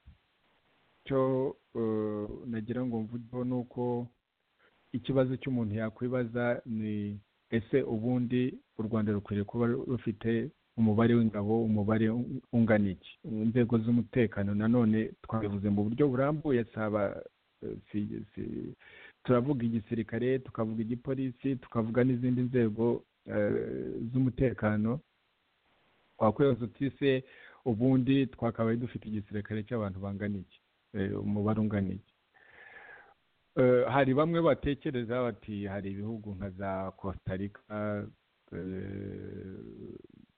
cyo eh, nagira ngo mvugeho ni uko ikibazo cy'umuntu yakwibaza ni ese ubundi u rwanda rukwiriye kuba rufite umubare w'ingabo umubare un- ungana iki inzego z'umutekano nanone twabivuze mu buryo burambuye saba eh, si- si- turavuga igisirikare tukavuga igipolisi tukavuga n'izindi nzego eh, z'umutekano wakwibaza uti se ubundi twakabaye dufite igisirikare cy'abantu bangana iki Eh, umubare ungana iki Eh, hari bamwe batekereza bati hari ibihugu nka za costa rica eh,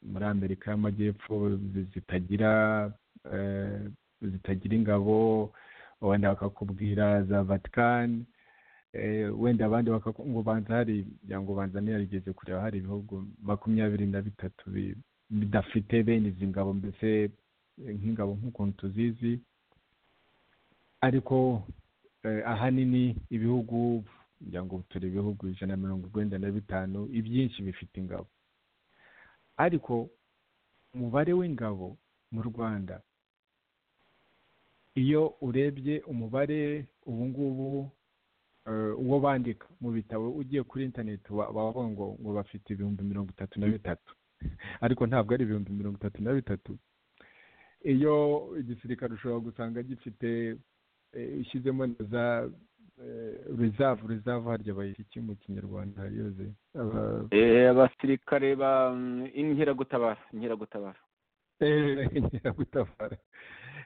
muri amerika y'amajyepfo zi- zitagira eh, zitagira ingabo wenda bakakubwira za vatikani eh, wenda abandi bakaku- ngo banza hari kugira ngo banza ntiyarigeze kureba hari ibihugu makumyabiri na bitatu bi- bidafite bene izi ngabo mbese eh, nk'ingabo nk'ukuntu tuzizi ariko eh, ahanini ibihugu kugira ngo turi ibihugu ijana na mirongo urwenda na bitanu ibyinshi bifite ingabo ariko umubare w'ingabo mu rwanda iyo urebye umubare ubu ngubu eh, uwo bandika mu bitabo ugiye kuri interineti wa- baba bavuga ngo ngo bafite ibihumbi mirongo itatu na bitatu ariko ntabwo ari ibihumbi mirongo itatu na bitatu iyo igisirikare ushobora gusanga gifite eh, ushyizemo na za rezavu rezavu harya bayita iki mu kinyarwanda yoze Aba- Eh, abasirikare ba mm, inkeragutabara inkeragutabara eh, nyiragutabara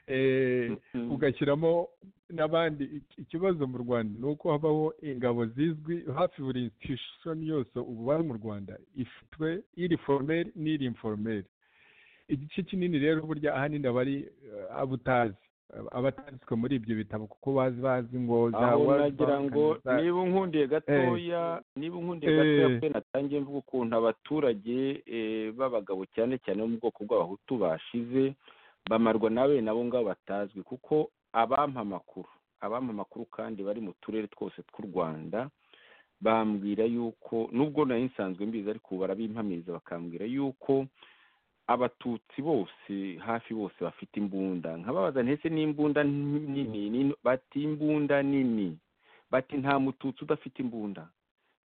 Eh, ugashyiramo n'abandi Ik- ikibazo mu rwanda ni uko habaho ingabo zizwi hafi buri institution yose ubu bari mu rwanda ifitwe iri formel n'iri informel igice kinini rero burya ahanini aba ari eh, abo utazi Aba- aba atanditswe muri ibyo bitabo kuko bazi bazi ngo za aho World nagira Bank ngo na za- niba unkundiye gatoya niba unkundiye Eh. gatoya pe natangiye mvuga ukuntu abaturage eh, b'abagabo cyane cyane bo mu bwoko bw'abahutu bashize bamarwa na bene abo ngabo batazwi kuko abampa amakuru abampa amakuru kandi bari mu turere twose tw'u rwanda bambwira yuko nubwo nari nsanzwe mbizi ariko ubu barabimpamiriza bakambwira yuko abatutsi bose hafi bose bafite imbunda nkababaza ntese n'imbunda nini nini- bati imbunda nini bati nta mututsi udafite imbunda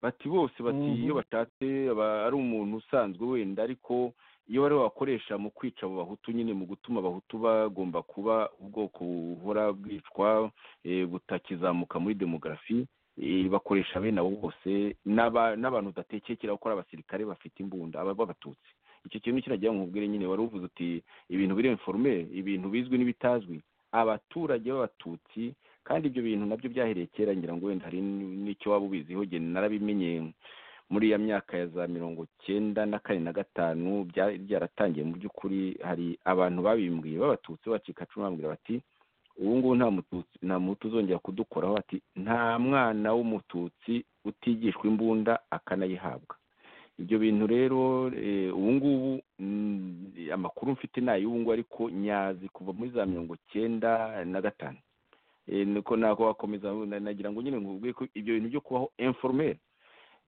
bati bose bati Mhm. iyo batatse aba- ari umuntu usanzwe wenda ariko iyo bari wakoresha mu kwica abo bahutu nyine mu gutuma abahutu bagomba kuba ubwoko buhora bwicwa eh, butakizamuka muri demogarafi eh, bakoresha bene abo bose n'aba- n'abantu udatekekera ko ari abasirikare bafite imbunda aba b'abatutsi icyo kintu kiragira ngo nkubwire nyine wari uvuze uti ibintu biri informe ibintu bizwi n'ibitazwi abaturage b'abatutsi kandi ibyo bintu nabyo byahereye kera ngira ngo wenda hari n- n'icyo waba ubiziho jye narabimenye muri ya myaka ya za mirongo cyenda na kane na gatanu bya- byaratangiye mu by'ukuri hari abantu babimbwiye b'abatutsi bacika cumi bambwira bati ubu ngubu nta mututsi nta muhutu uzongera kudukoraho bati nta mwana w'umututsi utigishwa imbunda akanayihabwa ibyo bintu rero eh, ubu ngubu mm, amakuru mfite ni ay'ubu ngubu ariko nyazi kuva muri za mirongo cyenda na gatanu Eh, niko nako wakomeza na- nagira ngo nyine nkubwiye ko ibyo bintu byo kubaho informel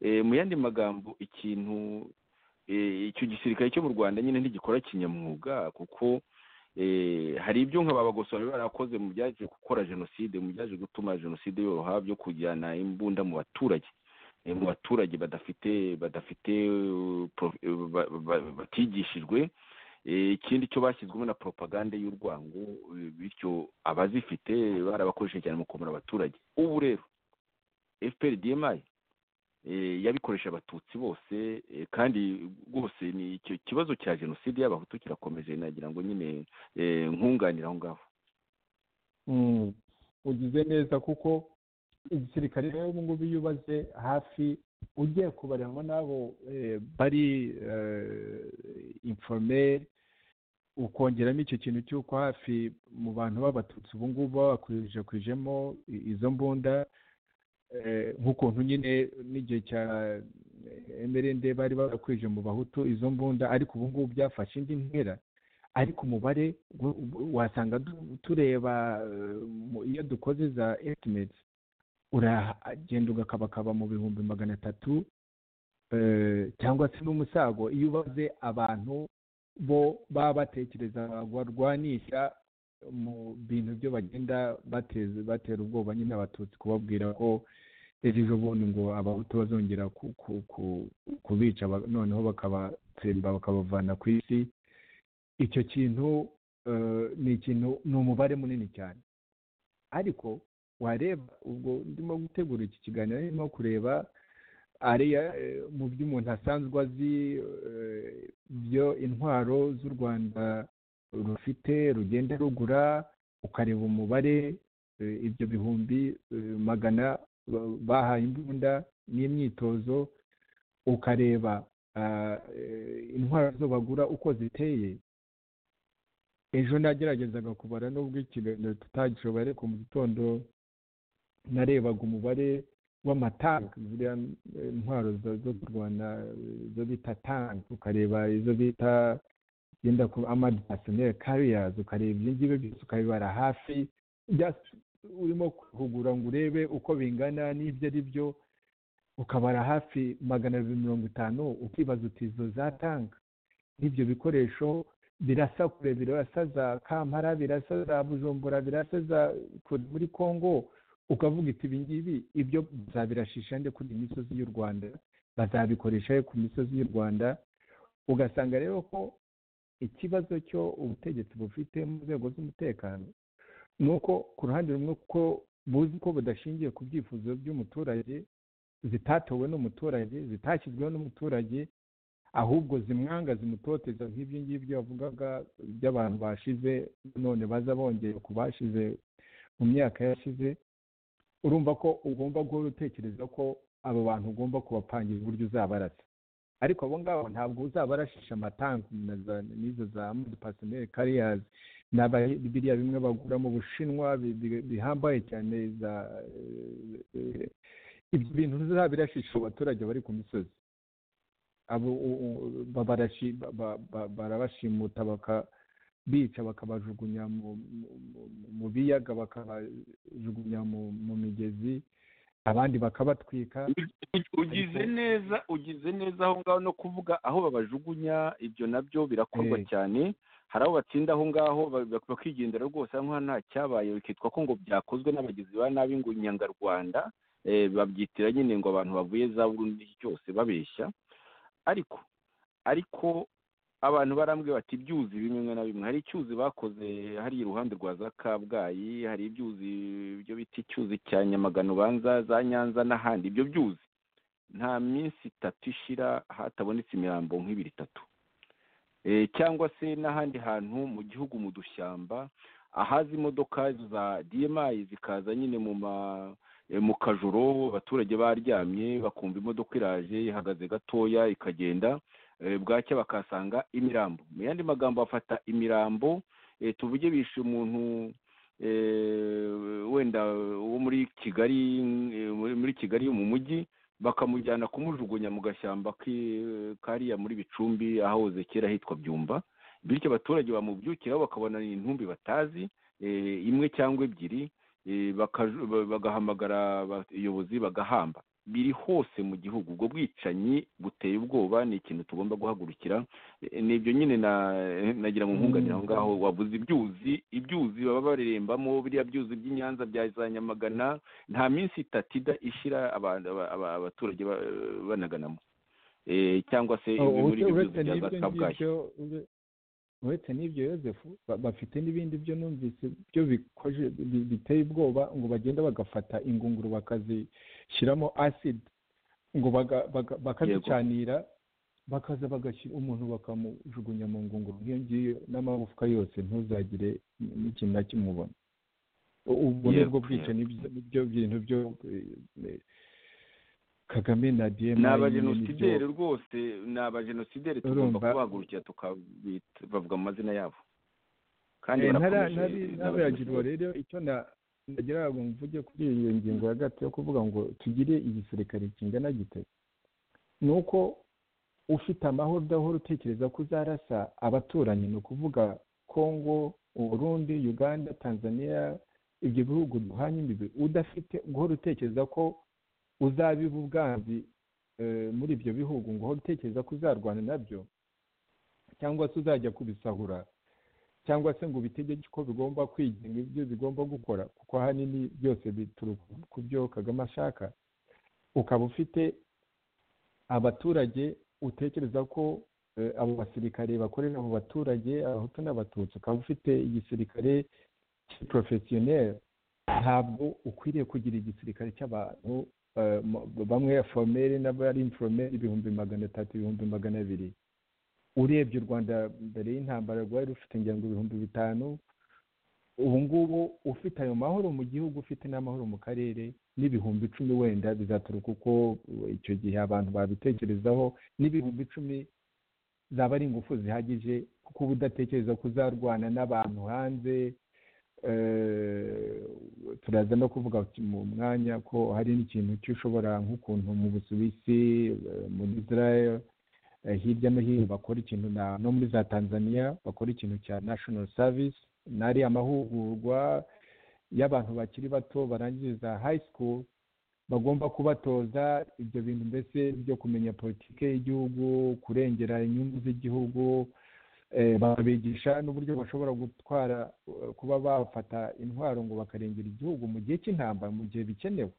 mu yandi magambo ikintu eh, icyo gisirikare cyo mu rwanda nyine ntigikora kinyamwuga kuko eh, hari ibyo nka babagoso bari barakoze mu byaje gukora jenoside mu byaje gutuma jenoside yoroha byo kujyana imbunda mu baturage Eh, mu baturage badafite badafite eh, pro- eh, ba- ba- batigishijwe Eh, ikindi cyo bashyizwemo na propagande y'urwango eh, bityo abazifite barabakoresheje cyane mu komora abaturage ubu rero fpr dmi eh, yabikoresha abatutsi bose eh, kandi rwose ni icyo kibazo cya jenoside y'abahutu kirakomeje nagira ngo nyine eh, nkunganira aho ngaho Mm. ugize neza kuko igisirikare rero ubu ngubu iyo ubaze hafi ugiye kubaremo n'abo eh, bari informeri ukongeramo icyo kintu cy'uko hafi mu bantu b'abatutsi ubu ngubu babakwirakwijemo i- izo mbunda eh, nk'ukuntu nyine n'igihe cya emerende bari barakwije mu bahutu izo mbunda ariko ubu ngubu byafashe indi ntera ariko umubare gu- gu- wasanga du- tureba eh, mu- iyo dukoze za estimate uragenda ugakabakaba mu bihumbi magana atatu eh, cyangwa se n'umusago iyo ubaze abantu bo baba batekereza barwanisha mu bintu byo bagenda bateza batera ubwoba nyine abatutsi kubabwira ko ejo bundi ngo abahutu bazongera ku- ku- ku- kubica ba- noneho bakabatsemba bakabavana ku isi icyo kintu eh, ni ikintu ni umubare munini cyane ariko wareba ubwo ndimo gutegura iki kiganiro ndimo kureba ariya eh, mu byo umuntu asanzwe azi eh, byo intwaro z'u rwanda rufite rugenda rugura ukareba umubare eh, ibyo bihumbi eh, magana ba- bahaye imbunda n'imyitozo ukareba ah, eh, intwaro zo bagura uko ziteye ejo nageragezaga kubara nubwo ikiganiro tutagishoboye ariko mu gitondo narebaga umubare w'amatanki ziriya eh, ntwaro zo zo kurwana eh, izo bita tanki ukareba izo bita genda ku amadinasiyoneri kariyazi ukareba ibyo ngibyo byose ukabibara hafi just urimo kuhugura ngo urebe uko bingana n'ibyo ari byo ukabara hafi magana abiri mirongo itanu ukibaza uti izo zatanga ibyo bikoresho birasa kure birasa za kampara birasa za bujumbura birasa za kure muri congo ukavuga iti ibi ngibi ibyo bazabirashisha nde kuri iyi misozi y'u rwanda bazabikoresha he ku misozi y'u rwanda ugasanga rero ko ikibazo cyo ubutegetsi bufite mu nzego z'umutekano ni uko ku ruhande rumwe ko buzi ko budashingiye ku byifuzo by'umuturage zitatowe n'umuturage zitashyizweho n'umuturage ahubwo zimwanga zimutoteza nk'ibyo ngibyo bavugaga by'abantu bashize none baza bongeye ku bashize mu myaka yashize urumva ko ugomba guhora utekereza ko abo bantu ugomba kubapangira uburyo uzabarasa ariko abo ngabo ntabwo uzabarashisha amatanki n'izo za pasoneri kariyazi ni biriya bimwe bagura mu bushinwa bihambaye cyane za ibyo bintu uzabirashisha abaturage bari ku misozi barabashimuta bica bakabajugunya mu biyaga bakabajugunya mu migezi abandi bakabatwika ugize neza ugize neza aho ngaho no kuvuga aho babajugunya ibyo nabyo birakorwa cyane hari aho batsinda aho ngaho bakigendera rwose nk'aho nta cyabaye bikitwa ko ngo byakozwe n'abagizi ba nabi ngo inyangarwanda babyitira nyine ngo abantu bavuye za burundu n'iki cyose babeshya ariko ariko abantu barambwira bati ibyuzi bimwe na bimwe hari icyuzi bakoze hariya iruhande rwa za kabgayi hari ibyuzi ibyo bita icyuzi cya nyamagana ubanza za nyanza n'ahandi ibyo byuzi nta minsi itatu ishira hatabonetse imirambo nk'ibiri itatu cyangwa se n'ahandi hantu mu gihugu mu dushyamba ahazi imodoka za diyemayi zikaza nyine mu ma mu kajoro abaturage baryamye bakumva imodoka iraje ihagaze gatoya ikagenda bwacya bakahasanga imirambo mu yandi magambo bafata imirambo tuvuge bishe umuntu wenda wo muri kigali muri kigali mu mujyi bakamujyana kumujugunya mu gashyamba kariya muri bicumbi ahoze kera hitwa byumba bityo abaturage bamubyukiraho bakabona intumbi batazi imwe cyangwa ebyiri bagahamagara abayobozi bagahamba biri hose mu gihugu ubwo bwicanyi buteye ubwoba ni ikintu tugomba guhagurukira n'ibyo nyine nagira ngo nkunganire aho ngaho wabuze ibyuzi ibyuzi baba barerembamo biriya byuzi by'inyanza bya za nyamagana nta minsi itatu ishyira abaturage banaganamo cyangwa se muri ibyo byuzi bya za kabgayi uretse n'ibyo yosefu bafite n'ibindi byo numvise byo bikoje biteye ubwoba ngo bagenda bagafata ingunguru bakazishyiramo asidi ngo bakazicanira bakaza bagashyira umuntu bakamujugunya mu ngunguru nk'iyo ngiyo n'amagufwa yose ntuzagire n'ikintu na kimwe ubona ubwo ni bwo bwicanyi n'ibyo bintu byo kagame na diyema ni abajenosideri rwose ni abajenosideri tugomba kubahagurukira tukabavuga mu mazina yabo kandi ntabiragirwa rero icyo nagira ngo mvuge kuri iyo ngingo ya gato yo kuvuga ngo tugire igisirikare kingana gite ni uko ufite amahoro udahora utekereza ko uzarasa abaturanyi ni ukuvuga kongo uburundi uganda tanzania ibyo bihugu duhanye imbibi udafite guhora utekereza ko uzabiba ubwanzi muri ibyo bihugu ngo uhore utekereza ko uzarwana nabyo cyangwa se uzajya kubisahura cyangwa se ngo ubitegeke ko bigomba kwigenga ibyo bigomba gukora kuko ahanini byose bituruka ku byo kagame ashaka ukaba ufite abaturage utekereza ko abo basirikare bakorera mu baturage abahutu n'abatutsi ukaba ufite igisirikare cy'iporofesiyoneri ntabwo ukwiriye kugira igisirikare cy'abantu bamwe ya foromeri n'abari inforomeri ibihumbi magana atatu ibihumbi magana abiri urebye u rwanda mbere y'intambara rwari rufite ngira ngo ibihumbi bitanu ubu ngubu ufite ayo mahoro mu gihugu ufite n'amahoro mu karere n'ibihumbi icumi wenda bizaturuka uko icyo gihe abantu babitekerezaho n'ibihumbi icumi zaba ari ingufu zihagije kuko uba udatekereza ko uzarwana n'abantu hanze turaza no kuvuga mu mwanya ko hari n'ikintu cy'ushobora nk'ukuntu mu busuwisi muri israel eh, hirya no hino bakora ikintu na no muri za tanzania bakora ikintu cya national service nari amahugurwa y'abantu bakiri bato barangiriza high school bagomba kubatoza ibyo bintu mbese byo kumenya politiki y'igihugu kurengera inyungu z'igihugu eh, bakabigisha n'uburyo bashobora gutwara eh, kuba bafata intwaro ngo bakarengera igihugu mu gihe cy'intambara mu gihe bikenewe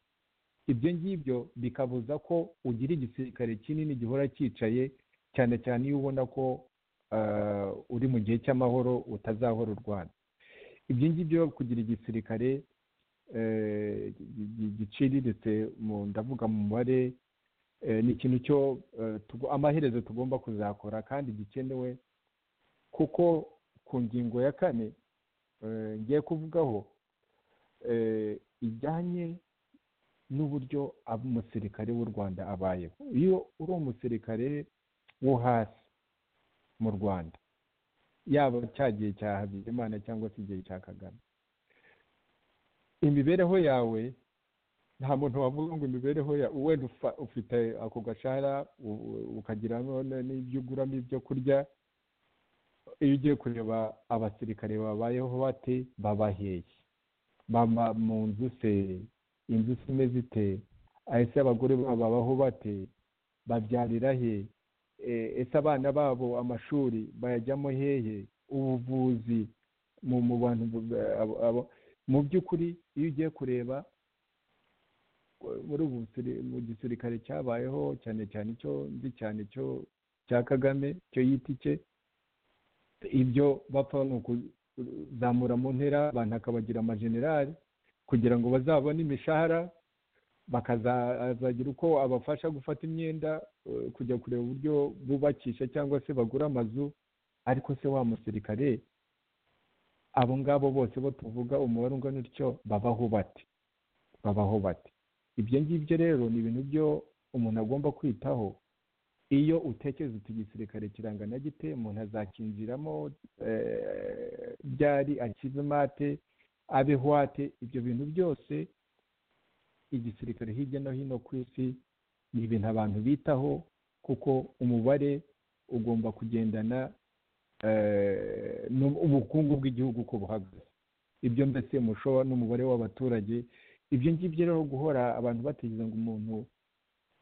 ibyo ngibyo bikabuza ko ugira igisirikare kinini gihora cyicaye cyane cyane iyo ubona ko eh, uri mu gihe cy'amahoro utazahora urwana ibyo ngibyo kugira igisirikare eh, gi- gi- giciriritse mu ndavuga mu mubare eh, ni ikintu cyo eh, tugo- amaherezo tugomba kuzakora kandi gikenewe kuko ku ngingo ya kane eh, ngiye kuvugaho eh, ijyanye n'uburyo ab- umusirikare w'u rwanda abayeho iyo uri umusirikare wo hasi mu rwanda yaba cya gihe cya habyarimana cyangwa se igihe cya kagame imibereho yawe nta muntu wavuga ngo imibereho yawe wenda ufa- ufite ako gashahara u- u- ukagiramo n- n'ibyo uguramo ibyo kurya iyo ugiye kureba abasirikare babayeho bate baba hehe baba mu nzu se inzu se imeze ite ese abagore babo babaho bate babyarira he Eh, ese abana babo amashuri bayajyamo hehe ubuvuzi mu mu bantu bu- abo- abo- mu by'ukuri iyo ugiye kureba eh, muri ubu busiri- mu gisirikare cyabayeho cyane cyane icyo nzi cyane cyo cya kagame cyo yita icye ibyo bapfa ni ukuzamura mu ntera abantu akabagira amajenerali kugira ngo bazabone imishahara bakazagira uko abafasha gufata imyenda eh, kujya kureba uburyo bubakisha cyangwa se bagura amazu ariko se wa musirikare abo ngabo bose bo tuvuga umubare ungana utyo babaho bate babaho bate ibyo ngibyo rero ni ibintu byo umuntu agomba kwitaho iyo utekereza uti igisirikare kirangana gite umuntu azakinjiramo eh, byari akize mate abe hwate ibyo bintu byose igisirikare hirya no hino ku isi ni ibintu abantu bitaho kuko umubare ugomba kugendana eh, n'ubu- ubukungu bw'igihugu uko buhagaze ibyo mbese mushoba n'umubare w'abaturage ibyo ngibyo rero guhora abantu bategereza ngo umuntu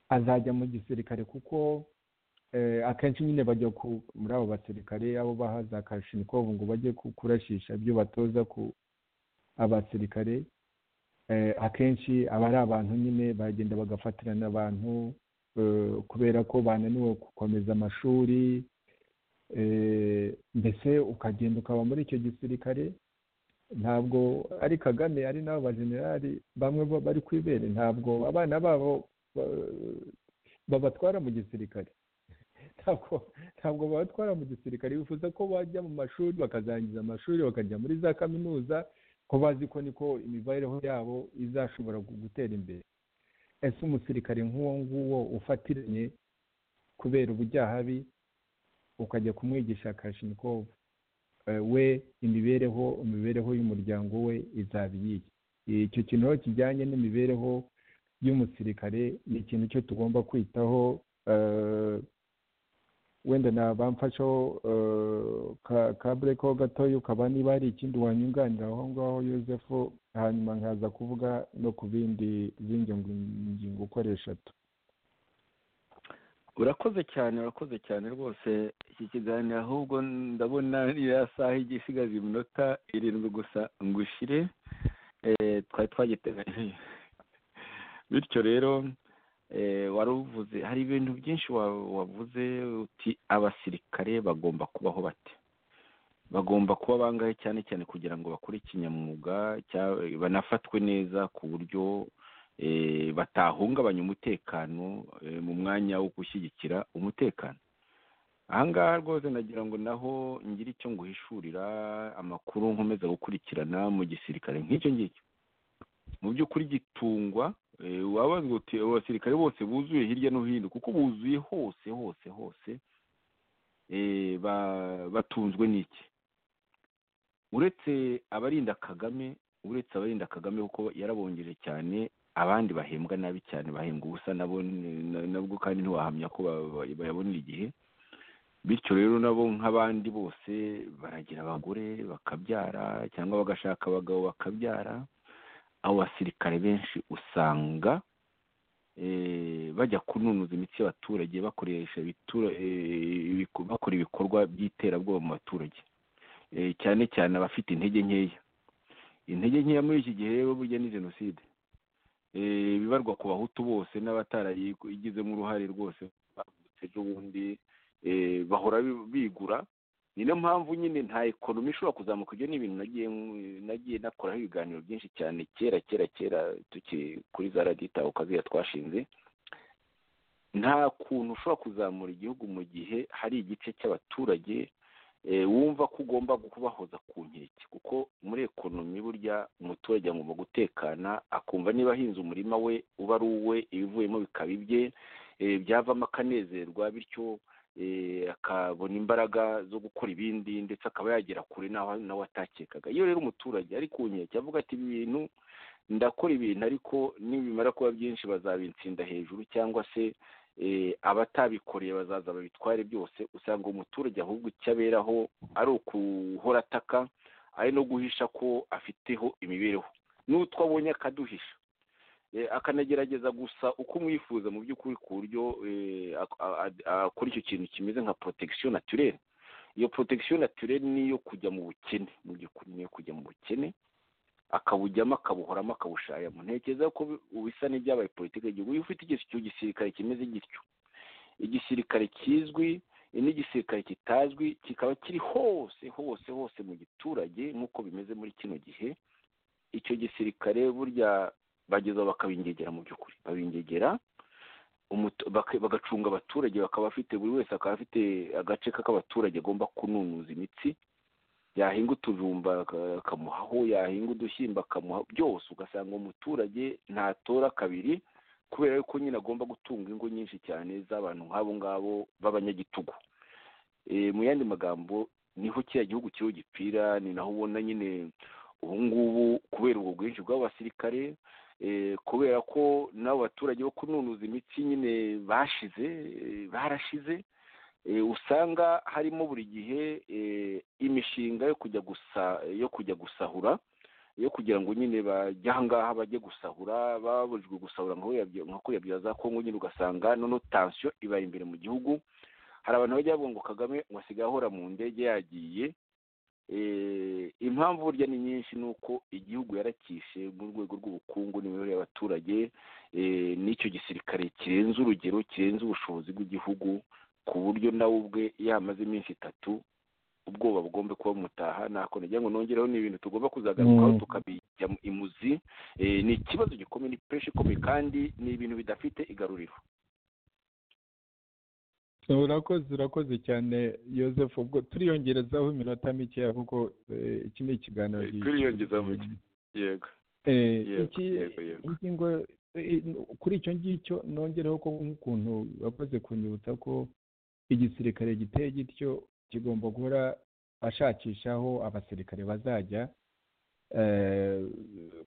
azajya mu gisirikare kuko eh, akenshi nyine bajya ku- muri abo basirikare abo baha za kashinikovu ngo bajye ku- kurashisha ibyo batoza ku abasirikare eh, akenshi aba ari abantu nyine bagenda bagafatirana abantu eh, kubera ko bananiwe gukomeza amashuri eh, mbese ukagenda ukaba muri icyo gisirikare ntabwo ari kagame ari n'abo bajenerali bamwe bo bari ku ibere ntabwo abana babo ba- babatwara mu gisirikare ntabwo ntabwo babatwara mu gisirikare bifuza ko bajya mu mashuri bakazarangiza amashuri bakajya muri za kaminuza ko bazi ko niko imibereho yabo izashobora gu- gutera imbere ese umusirikare nk'uwo nguwo ufatiranye kubera ubujyahabi ukajya kumwigisha kashinikovu eh, we imibereho imibereho y'umuryango we izaba iyihe icyo kintu rero kijyanye n'imibereho y'umusirikare ni ikintu cyo tugomba kwitaho eh, wenda nabamfashaho eh, ka- kabure ko gatoya ukaba niba hari ikindi wanyunganira aho ngaho Yozefu hanyuma nkaza kuvuga no ku bindi zindi ngu- ngingo ukoresha tu urakoze cyane urakoze cyane rwose iki kiganiro ahubwo ndabona iriya saha igiye isigaje iminota irindwi gusa ngo ushire eh, twari twagiteganyije bityo rero eh, wari uvuze hari ibintu byinshi wa- wavuze uti abasirikare bagomba kubaho bate bagomba kuba bangahe cyane cyane kugira ngo bakore ikinyamwuga cya- banafatwe neza ku buryo eh, batahungabanya umutekano eh, mu mwanya wo gushyigikira umutekano aha ngaha rwose nagira ngo naho ngire icyo nguhishurira amakuru nkomeza gukurikirana mu gisirikare nk'icyo ngicyo mu by'ukuri gitungwa eh, wabazwa uti abasirikare bose buzuye hirya no hino kuko buzuye hose hose hose eh, ba- batunzwe n'iki uretse abarinda kagame uretse abarinda kagame kuko yarabongeje cyane abandi bahembwa nabi cyane bahembwa ubusa nabo ni- na- nabwo kandi ntiwahamya ko ba- ba- bayabonera igihe bityo rero nabo nk'abandi bose baragira abagore bakabyara cyangwa bagashaka abagabo bakabyara abo basirikare benshi usanga bajya kununuza imitsi y'abaturage bakoresha bakora ibikorwa by'iterabwoba mu baturage cyane cyane abafite intege nkeya intege nkeya muri iki gihe rero burya ni jenoside bibarwa ku bahutu bose n'abatarayigizemo uruhare rwose bavutse n'ubundi bahora bigura niyo mpamvu nyine nta ekonomi ishobora kuzamuka ibyo ni ibintu nagiye nakoraho ibiganiro byinshi cyane kera kera kera tukiri kuri za radita ukaziya twashinze nta kuntu ushobora kuzamura igihugu mu gihe hari igice cy'abaturage wumva ko ugomba kubahoza ku nkeke kuko muri ekonomi burya umuturage agomba gutekana akumva niba ahinze umurima we uba ari uwe ibivuyemo bikaba ibye byavamo akanezerwa bityo akabona imbaraga zo gukora ibindi ndetse akaba yagera kure nawe atakekaga iyo rero umuturage ari ku nkeke avuga ati ibi bintu ndakora ibintu ariko nibimara kuba byinshi bazabitsinda hejuru cyangwa se abatabikoreye bazaza babitware byose usanga umuturage ahubwo icyo aberaho ari ukuhora ataka ari no guhisha ko afiteho imibereho n'utwo abonye akaduhisha akanagerageza gusa uko umwifuza mu by'ukuri ku buryo akora icyo kintu kimeze nka protection naturelle iyo protection naturelle niyo kujya mu bukene mu by'ukuri niyo kujya mu bukene akabujyamo akabuhoramo akabushayamo ntekereza ko bisa n'ibyabaye politiki y'igihugu iyo ufite icyo gisirikare kimeze gityo igisirikare kizwi n'igisirikare kitazwi kikaba kiri hose hose hose mu giturage nk'uko bimeze muri kino gihe icyo gisirikare burya bagezeho bakabingegera mu by'ukuri babingegera bagacunga abaturage bakaba bafite buri wese akaba afite agace k'abaturage agomba kununuza imitsi yahinga utujumba akamuhaho yahinga udushyimbo akamuha byose ugasanga umuturage ntatora kabiri kubera yuko nyine agomba gutunga ingo nyinshi cyane z'abantu nk'abo ngabo b'abanyagitugu mu yandi magambo niho kiriya gihugu kiriho gipfira ni naho ubona nyine ubu ngubu kubera ubwo bwinshi bw'abasirikare kubera ko n'abo baturage bo kununuza imitsi nyine bashize barashize usanga harimo buri gihe imishinga yo kujya gusa yo kujya gusahura yo kugira ngo nyine bajye ahangaha bajye gusahura babujijwe gusahura nka kuriya bya za kongo nyine ugasanga noneho tansiyo ibaye imbere mu gihugu hari abantu bajya bavuga ngo kagame ngo asigaye ahora mu ndege yagiye impamvu burya ni nyinshi ni uko igihugu yarakishe mu rwego rw'ubukungu n'imibereho y'abaturage n'icyo gisirikare kirenze urugero kirenze ubushobozi bw'igihugu ku buryo nawe ubwe iyo hamaze iminsi itatu ubwoba bugomba kuba bumutaha ntako nagira ngo nongereho ni ibintu tugomba kuzagarukaho tukabijya imuzi ni ikibazo gikomeye ni pureshi ikomeye kandi ni ibintu bidafite igaruriro urakoze urakoze cyane Yosefu ubwo turiyongerezaho iminota mike kuko iki ni ikiganiro turiyongezaho yego ingingo kuri icyo ngicyo nongereho ko nk'ukuntu wakoze kunyibutsa ko igisirikare giteye gityo kigomba guhora ashakishaho abasirikare bazajya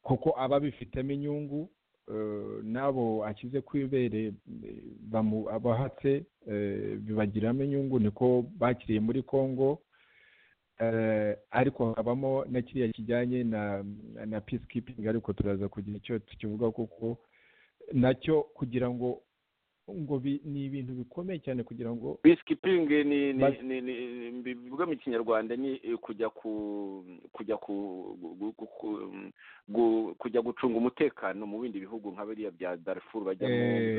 kuko aba abifitemo inyungu n'abo ashyize ku ibere abahatse bibagiramo inyungu niko bakiriye muri congo ariko habamo na kiriya kijyanye na peacekeeping ariko turaza kugira icyo tukivuga kuko nacyo kugira ngo ngo ni ibintu bikomeye cyane kugira ngo peacekeeping ni bivuga mu kinyarwanda ni kujya ku kujya ku kujya gucunga umutekano mu bindi bihugu nka biriya bya darifuru bajya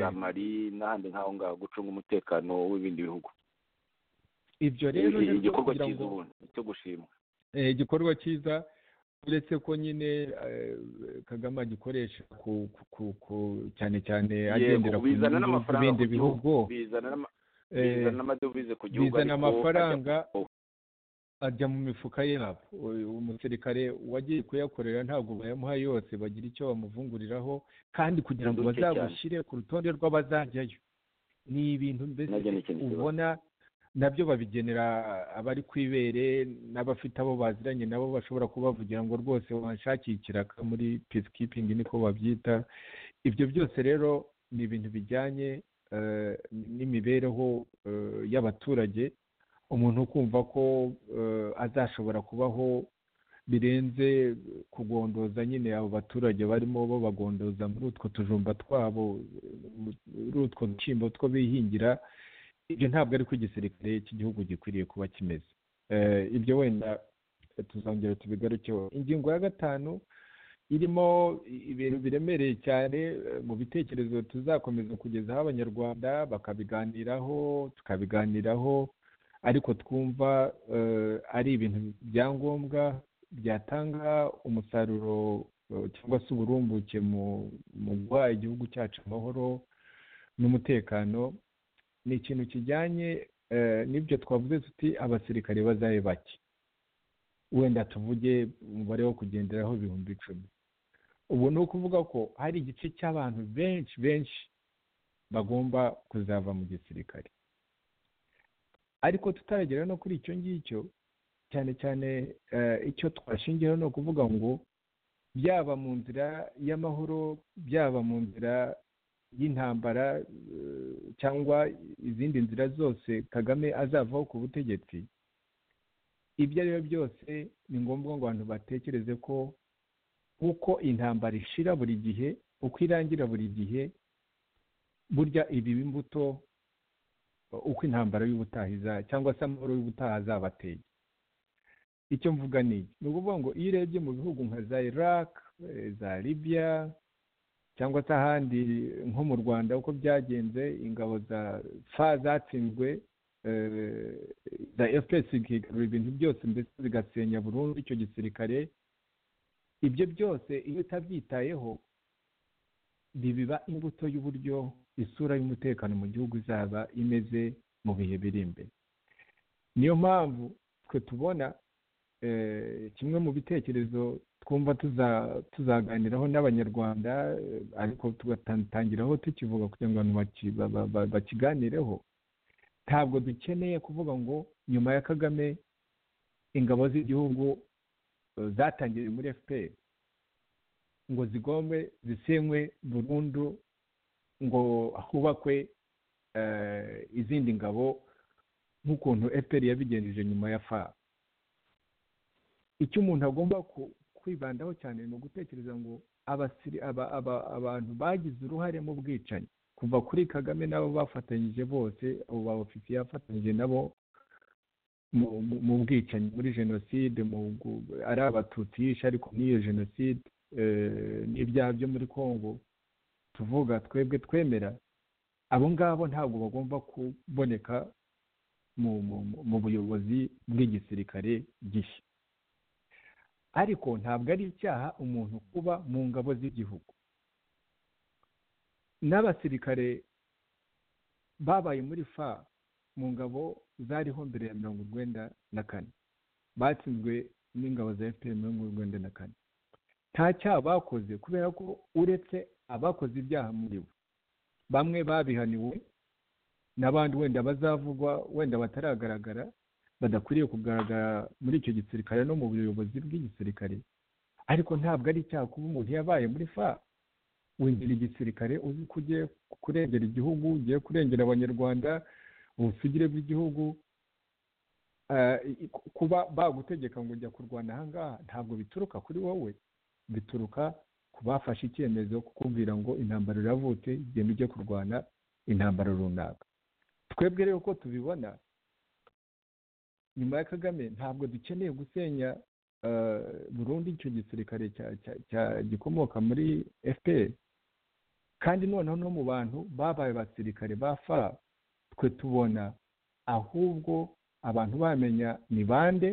za mari n'ahandi nk'aho ngaho gucunga umutekano w'ibindi bihugu ibyo rero igikorwa cyiza ubundi cyo gushimwa igikorwa cyiza uretse ko nyine kagame agikoresha cyane cyane agendera ku bindi bihugu bizana amadovize ku gihugu bizana amafaranga ajya mu mifuka yabo umusirikare wagiye kuyakorera ntabwo bayamuha yose bagira icyo bamuvunguriraho kandi kugira ngo bazabushyire ku rutonde rw'abazajyayo ni ibintu mbese ubona nabyo babigenera abari ku ibere n'abafite abo baziranye nabo bashobora kubavugira ngo rwose wanshakire ikiraka muri peacekeeping niko babyita ibyo byose rero ni ibintu bijyanye n'imibereho y'abaturage umuntu ukumva ko eh, azashobora kubaho birenze kugondoza nyine abo baturage barimo babagondoza muri utwo tujumba twabo muri utwo dushyimbo two bihingira ibyo ntabwo ari ko igisirikare cy'igihugu gikwiriye kuba kimeze Eh, ibyo wenda eh, tuzongera tubigarukeho ingingo ya gatanu irimo ibintu biremereye cyane eh, mu bitekerezo tuzakomeza kugezaho abanyarwanda bakabiganiraho tukabiganiraho ariko twumva eh, ari ibintu bya ngombwa byatanga umusaruro eh, cyangwa se uburumbuke mu mu guha igihugu cyacu amahoro n'umutekano ni ikintu kijyanye eh, n'ibyo twavuze tuti abasirikare bazabe bake wenda tuvuge umubare wo kugenderaho ibihumbi icumi ubu ni ukuvuga ko hari igice cy'abantu benshi benshi bagomba kuzava mu gisirikare ariko tutaragera no kuri icyo ngicyo cyane cyane eh, icyo twashingiyeho ni ukuvuga ngo byaba mu nzira y'amahoro byaba mu nzira y'intambara eh, cyangwa izindi nzira zose kagame azavaho ku butegetsi ibyo ari byo byose ni ngombwa ngo abantu batekereze ko uko intambara ishira buri gihe uko irangira buri gihe burya ibiba imbuto uko intambara y'ubutaha iza- cyangwa se amahoro y'ubutaha azabateye icyo mvuga ni iki? ni ukuvuga ngo iyo urebye mu bihugu nka za iraq eh, za libya cyangwa se ahandi nko mu rwanda uko byagenze ingabo za fa zatsinzwe eh, za fpr zikigarura ibintu byose mbese zigasenya burundu icyo gisirikare ibyo byose iyo utabyitayeho bibiba imbuto y'uburyo isura y'umutekano mu gihugu izaba imeze mu bihe biri imbere niyo mpamvu twe tubona eh, kimwe mu bitekerezo twumva tuza- tuzaganiraho n'abanyarwanda eh, ariko tugatangiraho tukivuga kugira ngo abantu baki- ba- ba- ba- bakiganireho ntabwo dukeneye kuvuga ngo nyuma ya kagame ingabo z'igihugu eh, zatangiriye muri fpr ngo zigombe zisenywe burundu ngo hubakwe eh, izindi ngabo nk'ukuntu fpr yabigenjeje nyuma ya fa icyo umuntu agomba ku- kwibandaho cyane ni ugutekereza ngo abasiri- aba- aba- abantu bagize uruhare mu bwicanyi kuva kuri kagame nabo bafatanyije bose abo ba ofisiye yafatanyije nabo mu- mu- mu bwicanyi muri jenoside mu gu- ari abatutsi yishe ariko n'iyo jenoside eh, n'ibyaha byo muri congo tuvuga twebwe twemera abo ngabo ntabwo bagomba kuboneka mu mu- mu- mu buyobozi bw'igisirikare gishya ariko ntabwo ari icyaha umuntu kuba mu ngabo z'igihugu n'abasirikare babaye muri fa mu ngabo zariho mbere ya mirongo urwenda na kane batsinzwe n'ingabo za fpr mirongo urwenda na kane nta cyaha bakoze kubera ko uretse abakoze ibyaha muri bo bamwe babihaniwe n'abandi wenda bazavugwa wenda bataragaragara badakwiriye kugaragara muri icyo gisirikare no mu buyobozi bw'igisirikare ariko ntabwo ari icyaha kuba umuntu yabaye muri fa winjira igisirikare uzi ko ugiye kurengera igihugu ugiye kurengera abanyarwanda ubusugire bw'igihugu eh, i- ku- kuba bagutegeka ngo ujya kurwana aha ngaha ntabwo bituruka kuri wowe bituruka ku bafashe icyemezo kukubwira ngo intambara iravutse genda ujye kurwana intambara runaka twebwe rero uko tubibona nyuma ya kagame ntabwo dukeneye gusenya eh, burundu icyo gisirikare cya- cya- cya- gikomoka muri fpr kandi noneho no mu bantu babaye abasirikare ba fa twe tubona ahubwo abantu bamenya ni bande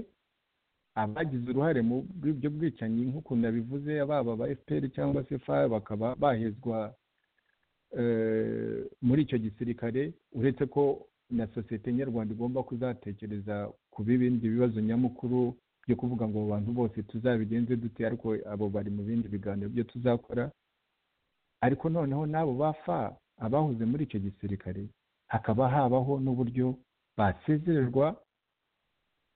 abagize uruhare muri ibyo bwicanyi nk'ukuntu nabivuze baba aba fpr cyangwa se fa bakaba bahezwa eh, muri icyo gisirikare uretse ko na sosiyete nyarwanda igomba kuzatekereza ku bibindi bibazo nyamukuru byo kuvuga ngo abo bantu bose tuzabigenze dute ariko abo bari mu bindi biganiro byo tuzakora ariko noneho n'abo bafa abahoze muri icyo gisirikare hakaba habaho n'uburyo basezererwa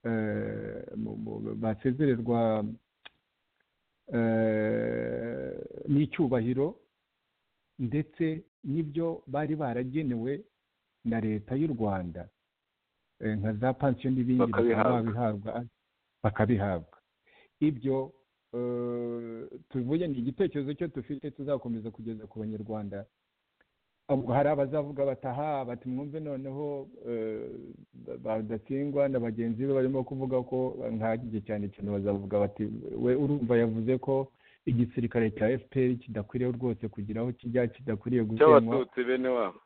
eh, mu- mu- basezererwa eh, n'icyubahiro ndetse n'ibyo bari baragenewe na leta y'u rwanda eh, nka za pansiyo n'ibindi bakaba Bakabihabwa. babihabwa bakabihabwa ibyo eh, tuvuye ni igitekerezo cyo dufite tuzakomeza kugeza ku banyarwanda ubwo hari abazavuga bataha bati mwumve noneho eh, ba- badatsindwa na bagenzi be barimo kuvuga ko nkahagije cyane cyane bazavuga bati we urumva yavuze ko igisirikare cya fpr kidakwiriye rwose kugira aho kijya kidakwiriye gusenywa cy'abatutsi bene wabo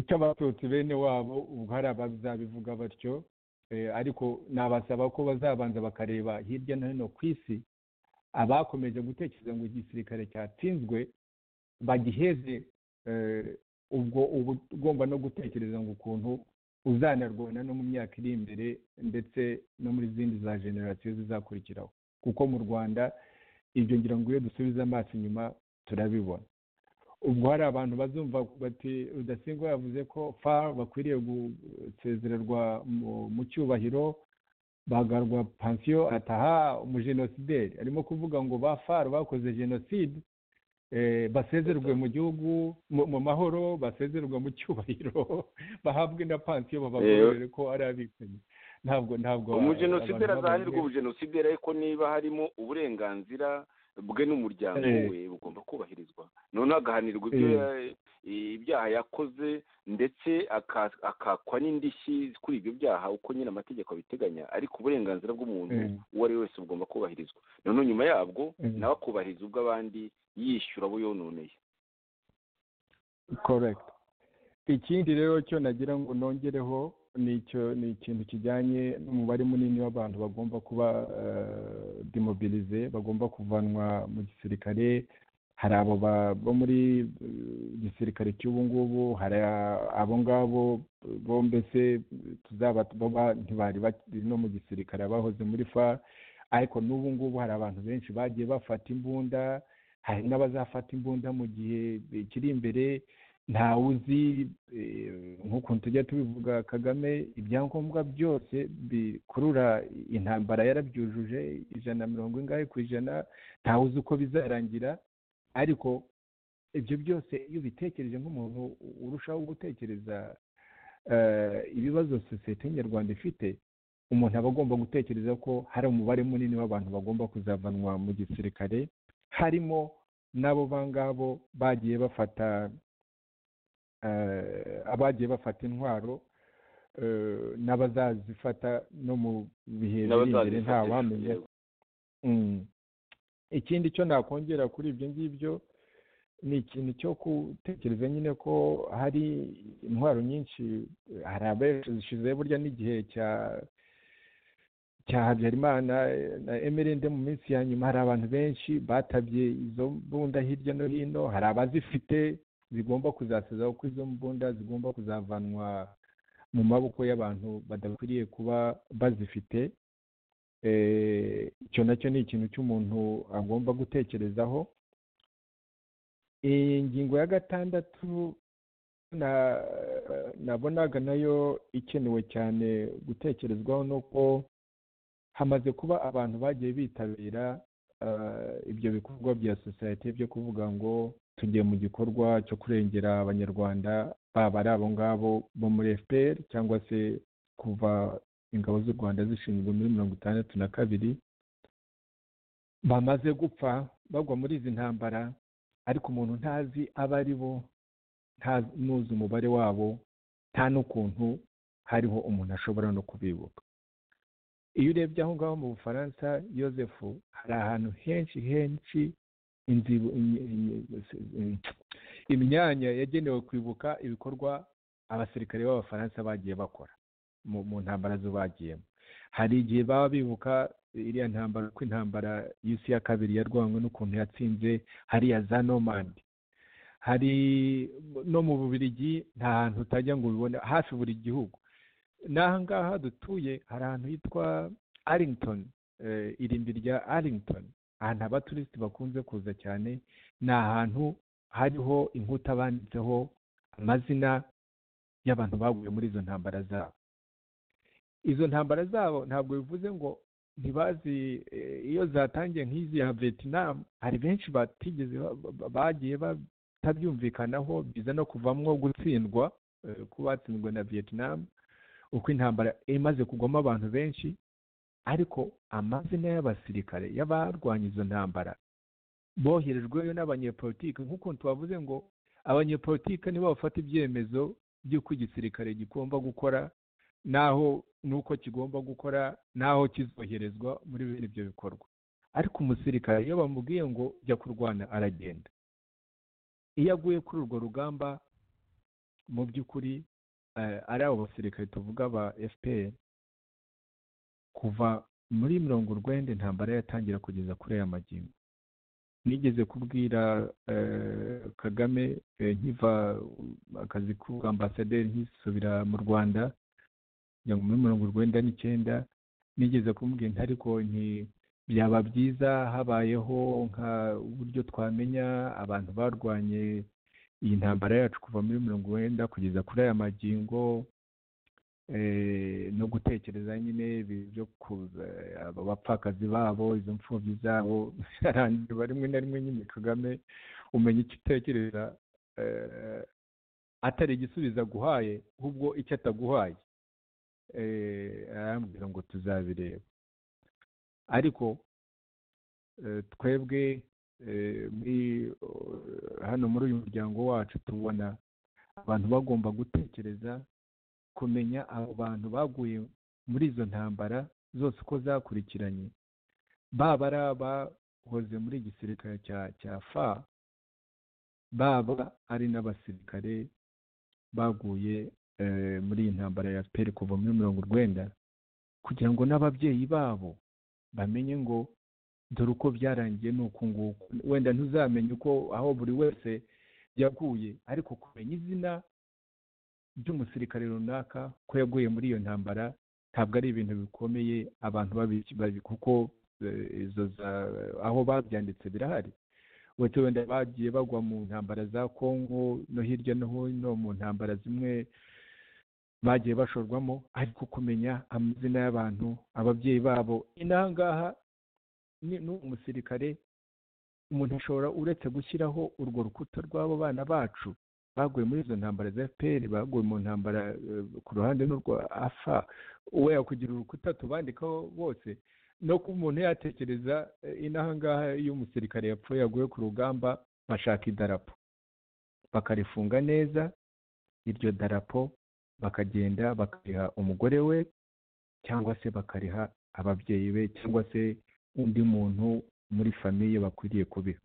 cy'abatutsi bene wabo ubwo hari abazabivuga batyo eh, ariko nabasaba ko bazabanza bakareba hirya no hino ku isi abakomeje gutekereza ngo igisirikare cyatsinzwe bagiheze eh, ubwo uba ugomba no gutekereza ngo ukuntu uzanarwana no mu myaka iri imbere ndetse no muri zindi za generasiyo zizakurikiraho kuko mu rwanda ibyo ngira ngo iyo dusubiza amaso inyuma turabibona ubwo hari abantu bazumva bati rudasingwa yavuze ko fa bakwiriye gusezererwa mu- mu cyubahiro bagarwa pansiyo ataha umujenosideri arimo kuvuga ngo ba far bakoze jenoside eh, basezerwe mu gihugu mu mu mahoro basezerwe mu cyubahiro bahabwe na pansiyo babagororere ko ari abicanyi ntabwo ntabwo umujenosideri abantu azahanirwa babonye- ubujenosideri ariko niba harimo uburenganzira bwe n'umuryango Eh. we bugomba kubahirizwa noneho agahanirwa ibyo Eh. ya- ibyaha yakoze ndetse aka- akakwa n'indishyi kuri ibyo byaha uko nyine amategeko abiteganya ariko uburenganzira bw'umuntu Eh. uwo ari we wese bugomba kubahirizwa noneho nyuma yabwo Eh. nawe akubahiriza ubw'abandi yishyura abo yononeye correct ikindi rero cyo nagira ngo nongereho ni icyo ni ikintu kijyanye n'umubare munini w'abantu bagomba kuba demobilize bagomba kuvanwa mu gisirikare hari abo ba- bo muri eh, gisirikare cy'ubu ngubu hari a- abo ngabo bo mbese tuzaba baba ntibari bakiri no mu gisirikare abahoze muri fa ariko n'ubu ngubu hari abantu benshi bagiye bafata imbunda hari n'abazafata imbunda mu gihe kiri imbere ntawe uzi eh, nk'ukuntu tujya tubivuga kagame ibyangombwa byose bikurura intambara yarabyujuje ijana na mirongo ingahe ku ijana ntawe uzi uko bizarangira ariko ibyo byose iyo ubitekereje nk'umuntu urushaho gutekereza eh, ibibazo sosiyete nyarwanda ifite umuntu aba agomba gutekereza ko hari umubare munini w'abantu bagomba kuzavanwa mu gisirikare harimo n'abo bangabo bagiye bafata eh, abagiye bafata intwaro eh, n'abazazifata no mu bihe biri imbere ntawamenya n'abazazifatisha Mm. ikindi cyo nakongera kuri ibyo ngibyo ni ikintu cyo gutekereza nyine ko hari intwaro nyinshi eh, hari abenshi zishize burya n'igihe cya cya habyarimana eh, na emerende mu minsi ya nyuma hari abantu benshi batabye izo mbunda hirya no hino hari abazifite zigomba kuzasazaho ko izo mbunda zigomba kuzavanwa mu maboko y'abantu badakwiriye kuba bazifite Eh, icyo nacyo ni ikintu cy'umuntu agomba gutekerezaho iyi ngingo ya gatandatu na- nabonaga nayo ikenewe cyane gutekerezwaho ni uko hamaze kuba abantu bagiye bitabira eh, ibyo bikorwa bya sosiyete byo kuvuga ngo tugiye mu gikorwa cyo kurengera abanyarwanda baba ari abo ngabo bo muri fpr cyangwa se kuva ingabo z'u rwanda zishinzwe muri mirongo itandatu na kabiri bamaze gupfa bagwa muri izi ntambara ariko umuntu ntazi abo ari bo ntazi ntuzi umubare wabo nta n'ukuntu hariho umuntu ashobora no kubibuka iyo urebye aho ngaho mu bufaransa yosefu hari ahantu henshi henshi inzibu- in- in- in- imyanya yagenewe kwibuka ibikorwa abasirikare b'abafaransa bagiye bakora mu mu ntambara zo bagiyemo hari igihe baba bibuka iriya ntambara ko intambara y'isi ya kabiri yarwanywe n'ukuntu yatsinze hariya za nomandi hari no mu bubirigi nta hantu utajya ngo ubibone hafi buri gihugu n'aha ngaha dutuye hari ahantu hitwa arrington eh, irimbi rya arrington ahantu abaturisiti bakunze kuza cyane ni ahantu hariho inkuta banditseho amazina y'abantu baguye muri izo ntambara zabo izo ntambara zabo ntabwo bivuze ngo ntibazi eh, iyo zatangiye nk'izi ya vietnam hari benshi batigeze ba- ba- bagiye batabyumvikanaho biza no kuvamwo gutsindwa eh, ko batsinzwe na vietnam uko intambara imaze kugwamo abantu benshi ariko amazina y'abasirikare y'abarwanya izo ntambara boherejweyo n'abanyepolitike nk'uko tubavuze ngo abanyepolitike nibo bafata ibyemezo by'uko igisirikare kigomba gukora n'aho n'uko kigomba gukora n'aho kizoherezwa muri bene ibyo bikorwa ariko umusirikare iyo bamubwiye ngo jya kurwana aragenda iyo aguye kuri urwo rugamba mu by'ukuri eh, ari abo basirikare tuvuga ba fpr kuva muri mirongo urwenda intambara yatangira kugeza kuri aya magingo nigeze kubwira eh, kagame eh, nkiva um, akazi k'ubwambasaderi nkisubira mu rwanda kugira ngo muri mirongo urwenda n'icyenda nigeze kumubwira nti ariko nti byaba byiza habayeho nka uburyo twamenya abantu barwanye iyi ntambara yacu kuva muri mirongo urwenda kugeza kuri aya magingo eh, no gutekereza nyine ibi byo kuza aba bapfakazi babo izo mfubyi zabo arangiba rimwe na rimwe nyine kagame umenya icyo utekereza eh, atari igisubizo aguhaye ahubwo icyo ataguhaye eh, arambwira ngo tuzabireba ariko eh, twebwe eh, muri- hano muri uyu muryango wacu tubona abantu bagomba gutekereza kumenya abo bantu baguye muri izo ntambara zose uko zakurikiranye baba ari abahoze muri igisirikare cya cya fa baba ari n'abasirikare baguye eh, muri iyi ntambara ya peri kuva muri mirongo urwenda kugira ngo n'ababyeyi babo bamenye ngo dore uko byarangiye ni uku nguku wenda ntuzamenye uko aho buri wese yaguye ariko kumenya izina ry'umusirikare runaka ko yaguye muri iyo ntambara ntabwo ari ibintu bikomeye abantu babi- babi- kuko eh, izo za- aho babyanditse birahari uretse wenda bagiye bagwa mu ntambara za kongo no hirya no hino mu ntambara zimwe bagiye bashorwamo ariko kumenya amazina y'abantu ababyeyi babo inangaha ni- ni umusirikare umuntu ashobora uretse gushyiraho urwo rukuta rw'abo bana bacu baguye muri izo ntambara za fpr baguye mu ntambara eh, ku ruhande n'urwa afa we yakugira urukuta tubandikaho bose no ku muntu yatekereza eh, inaha ngaha iyo umusirikare yapfuye yaguye ku rugamba bashaka idarapo bakarifunga neza iryo darapo bakagenda bakariha umugore we cyangwa se bakariha ababyeyi be cyangwa se undi muntu muri famiye bakwiriye kubiha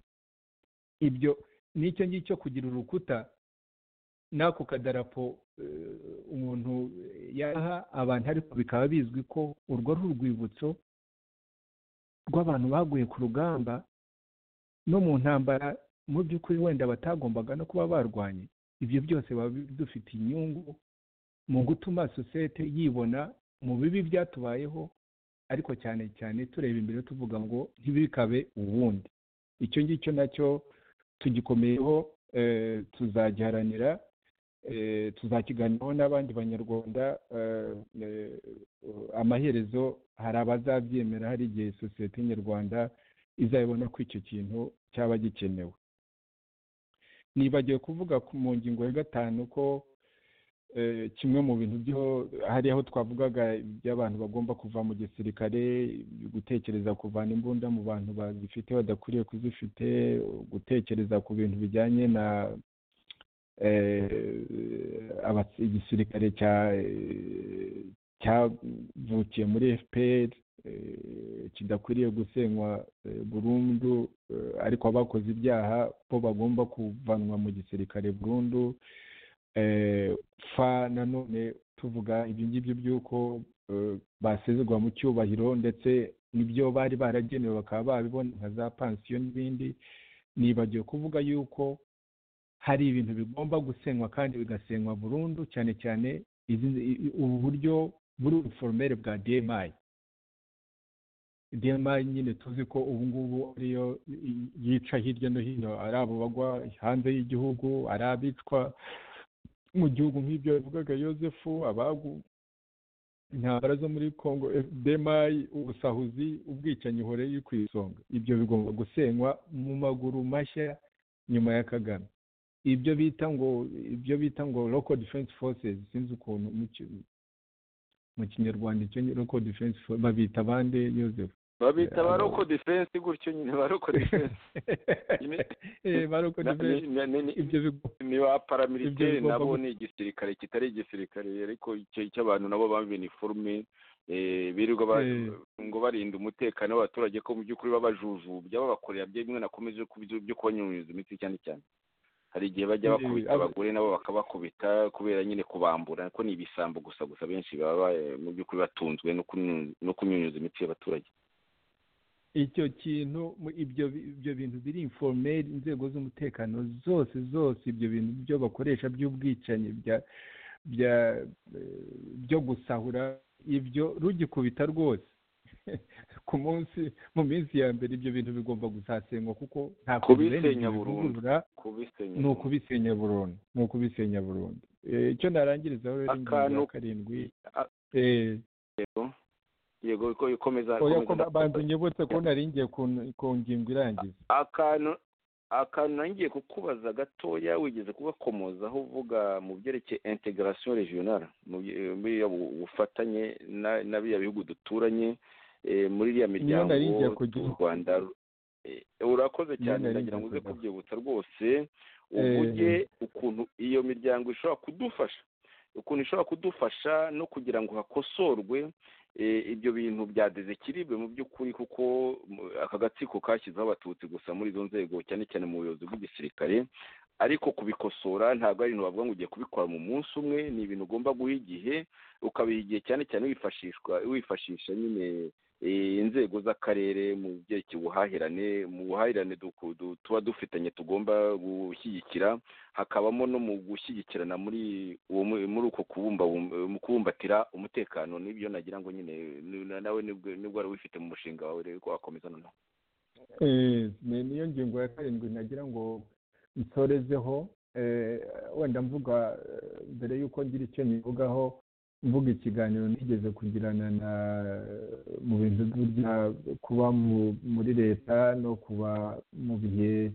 ibyo nicyo ngicyo kugira urukuta n'ako kadarapo eh, umuntu yaha abantu ariko bikaba bizwi ko urwo ari urwibutso rw'abantu baguye ku rugamba no mu ntambara mu by'ukuri wenda batagombaga no kuba barwanye ibyo byose biba bidufite inyungu mu gutuma sosiyete yibona mu bibi byatubayeho ariko cyane cyane tureba imbere tuvuga ngo ntibikabe ubundi icyo ngicyo nacyo tugikomeyeho eh, tuzagiharanira eh, tuzakiganiraho n'abandi banyarwanda eh, eh, amaherezo hari abazabyemera hari igihe sosiyete nyarwanda izabibona ko icyo kintu cyaba gikenewe nibagiwe kuvuga ku- mu ngingo ya gatanu ko eh, kimwe mu bintu byo hari aho twavugaga iby'abantu bagomba kuva mu gisirikare gutekereza kuvana imbunda mu bantu bazifite badakwiriye kuzifite gutekereza ku bintu bijyanye na eh, abas- igisirikare cya eh, cyavukiye muri fpr eh, kidakwiriye gusenywa eh, burundu eh, ariko abakoze ibyaha bo bagomba kuvanwa mu gisirikare burundu eh, fa nanone tuvuga ibyo ngibyo by'uko eh, basezerwa mu cyubahiro ndetse n'ibyo bari baragenewe bakaba babibona nka za pansiyo n'ibindi nibagiwe kuvuga yuko hari ibintu bigomba gusenywa kandi bigasenywa burundu cyane cyane izi- i- i- ubu buryo buri ubuforomere bwa dmi dmi nyine tuzi ko ubu ngubu ariyo i- yica hirya no hino ari abo bagwa hanze y'igihugu ari abicwa mu gihugu nk'ibyo bivugaga yosefu abagu intambara zo muri congo demayi ubusahuzi ubwicanyi uhore iri ku isonga ibyo bigomba gusenywa mu maguru mashya nyuma ya kagame ibyo bita ngo ibyo bita ngo local defense forces sinzi ukuntu mu ki- mu kinyarwanda icyo ni uko defense for- babita bande yozefu babita Yeah, baroko defense gutyo nyine baroko defense Eh, bari uko Na- defense ni- ni- ni- ibyo bigo ni ba paramiliteri Ibyo nabo bigomba ni igisirikare kitari igisirikare ariko icyo icyo abantu nabo bambaye iniforume eh, birirwa ba- Eh. ngo barinda umutekano w'abaturage ko mu by'ukuri baba bajujubya babakorera byemewe na komeze byo kubanyunyuza imitsi cyane cyane hari igihe Eh, bajya bakubita abo- abagore nabo bakabakubita kubera nyine kubambura ko ni ibisambo gusa gusa benshi baba ba- mu by'ukuri batunzwe no kunyu- no kunyunyuza imitsi y'abaturage icyo kintu mu- ibyo bi- ibyo bintu biri informeri inzego z'umutekano zose zose ibyo bintu byo bakoresha by'ubwicanyi bya bya eh, byo gusahura ibyo rugikubita rwose ku munsi mu minsi ya mbere ibyo bintu bigomba gusasenywa kuko nta kuntu bene ibyo Kubisenya burundu. bivugurura kubisenya ni ukubisenya burundu ni ukubisenya burundu Eh, icyo narangirizaho rero ingingo Akantu- ya karindwi a- eh, yego yego ko ikomeza oya ikomeza ko ndakomeza. banza unyibutse ko naringiye ku ku ngingo irangiza akantu akantu nangiye kukubaza gatoya wigeze kugakomozaho uvuga mu byerekeye integration regional mu bye- muri bu- bufatanye na- na biriya bihugu duturanye eh, muri iriya miryango nari ngiye u kujyaho. Rwanda eh, urakoze Niyo cyane nari ndagira ngo uze ngiye kujyaho. kubyibutsa rwose uvuge ukuntu iyo miryango ishobora kudufasha ukuntu ishobora kudufasha no kugira ngo hakosorwe eh, ibyo bintu bya dezekiribwe mu by'ukuri kuko mu- aka gatsiko kashyizeho abatutsi gusa muri izo nzego cyane cyane mu buyobozi bw'igisirikare ariko kubikosora ntabwo ari ibintu bavuga ngo ugiye kubikora mu munsi umwe ni ibintu ugomba guha igihe ukabiha igihe cyane cyane wifashishwa wifashisha nyine eh, inzego z'akarere mu byerekeye ubuhahirane mu buhahirane duku- du- tuba dufitanye tugomba gushyigikira hakabamo no mu gushyigikirana muri uwo mu- muri uko kubumba mu kubumbatira umutekano nibyo nagira ngo nyine ni- na- nawe nibwo nibwo wari wifite mu mushinga wawe rero ko wakomeza noneho Eh, ni niyo ngingo ya karindwi nagira ngo nsorezeho eh, wenda mvuga eh, mbere y'uko ngira icyo nyivugaho mvuga ikiganiro nigeze kugirana na mu bintu burya kuba mu- muri leta no kuba mu bihe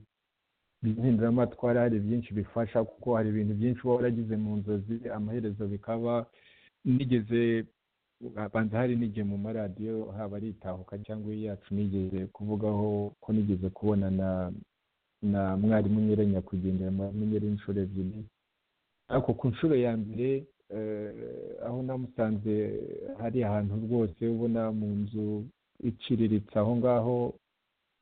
by'impinduramatwara hari byinshi bifasha kuko hari ibintu byinshi uba waragize mu nzozi amaherezo bikaba nigeze banza hari n'igihe mu maradiyo haba ari itahuka cyangwa iyi yacu nigeze kuvugaho ko nigeze kubona na na mwarimu nyere nyakwigendera mwarimu nyere inshuro ebyiri ariko ku nshuro ya mbere eh, aho namusanze hari ahantu rwose ubona mu nzu iciriritse aho ngaho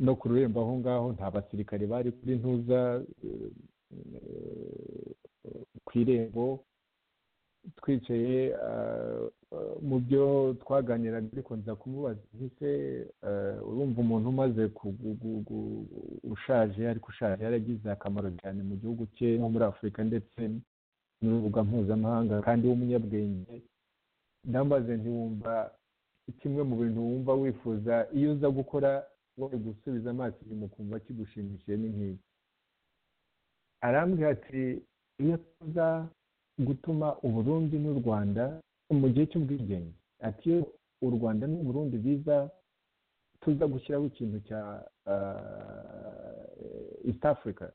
no ku rurembo aho ngaho nta basirikare bari kuri ntuza eh, eh, ku irembo twicaye ah, mu byo twaganiraga ariko nza kumubaza nti se eh, urumva umuntu umaze ku- gu- gu- gu- ushaje ariko ushaje yaragize akamaro cyane mu gihugu cye no muri afurika ndetse n'urubuga mpuzamahanga kandi w'umunyabwenge ndambaze ntiwumva kimwe mu bintu wumva wifuza iyo uza gukora wowe gusubiza amaso inyuma ukumva kigushimishije ni nk'ibi arambwira ati iyo tuza gutuma uburundi n'u rwanda mu gihe cy'ubwigenge ati iyo u rwanda n'uburundi biza tuza gushyiraho ikintu cya ah, east africa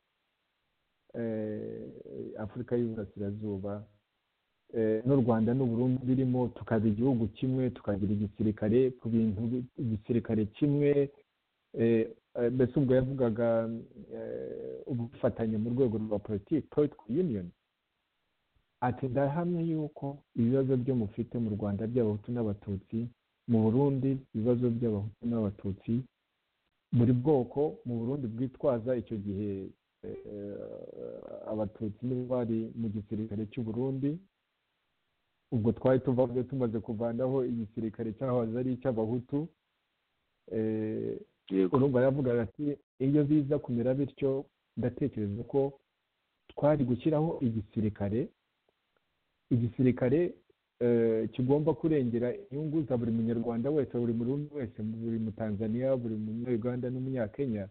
eh, afurika y'uburasirazuba eh, n'u rwanda n'uburundi birimo tukaba igihugu kimwe tukagira igisirikare ku bintu bi- igisirikare kimwe eh, eh, mbese ubwo yavugaga eh, ubufatanye mu rwego rwa politiki political union ati ndahamya yuko ibibazo byo mufite mu rwanda by'abahutu n'abatutsi mu burundi ibibazo by'abahutu n'abatutsi buri bwoko mu burundi bwitwaza icyo gihe eh, eh, abatutsi nibo bari mu gisirikare cy'u burundi ubwo twari tuvaga tumaze kuvanaho igisirikare cyahoze ari icy'abahutu eh, yego urumva yavugaga ati iyo biza kumera bityo ndatekereza ko twari gushyiraho igisirikare igisirikare eh, kigomba kurengera inyungu za buri munyarwanda wese buri murundi wese buri mutanzaniya buri munyarwanda n'umunyakenya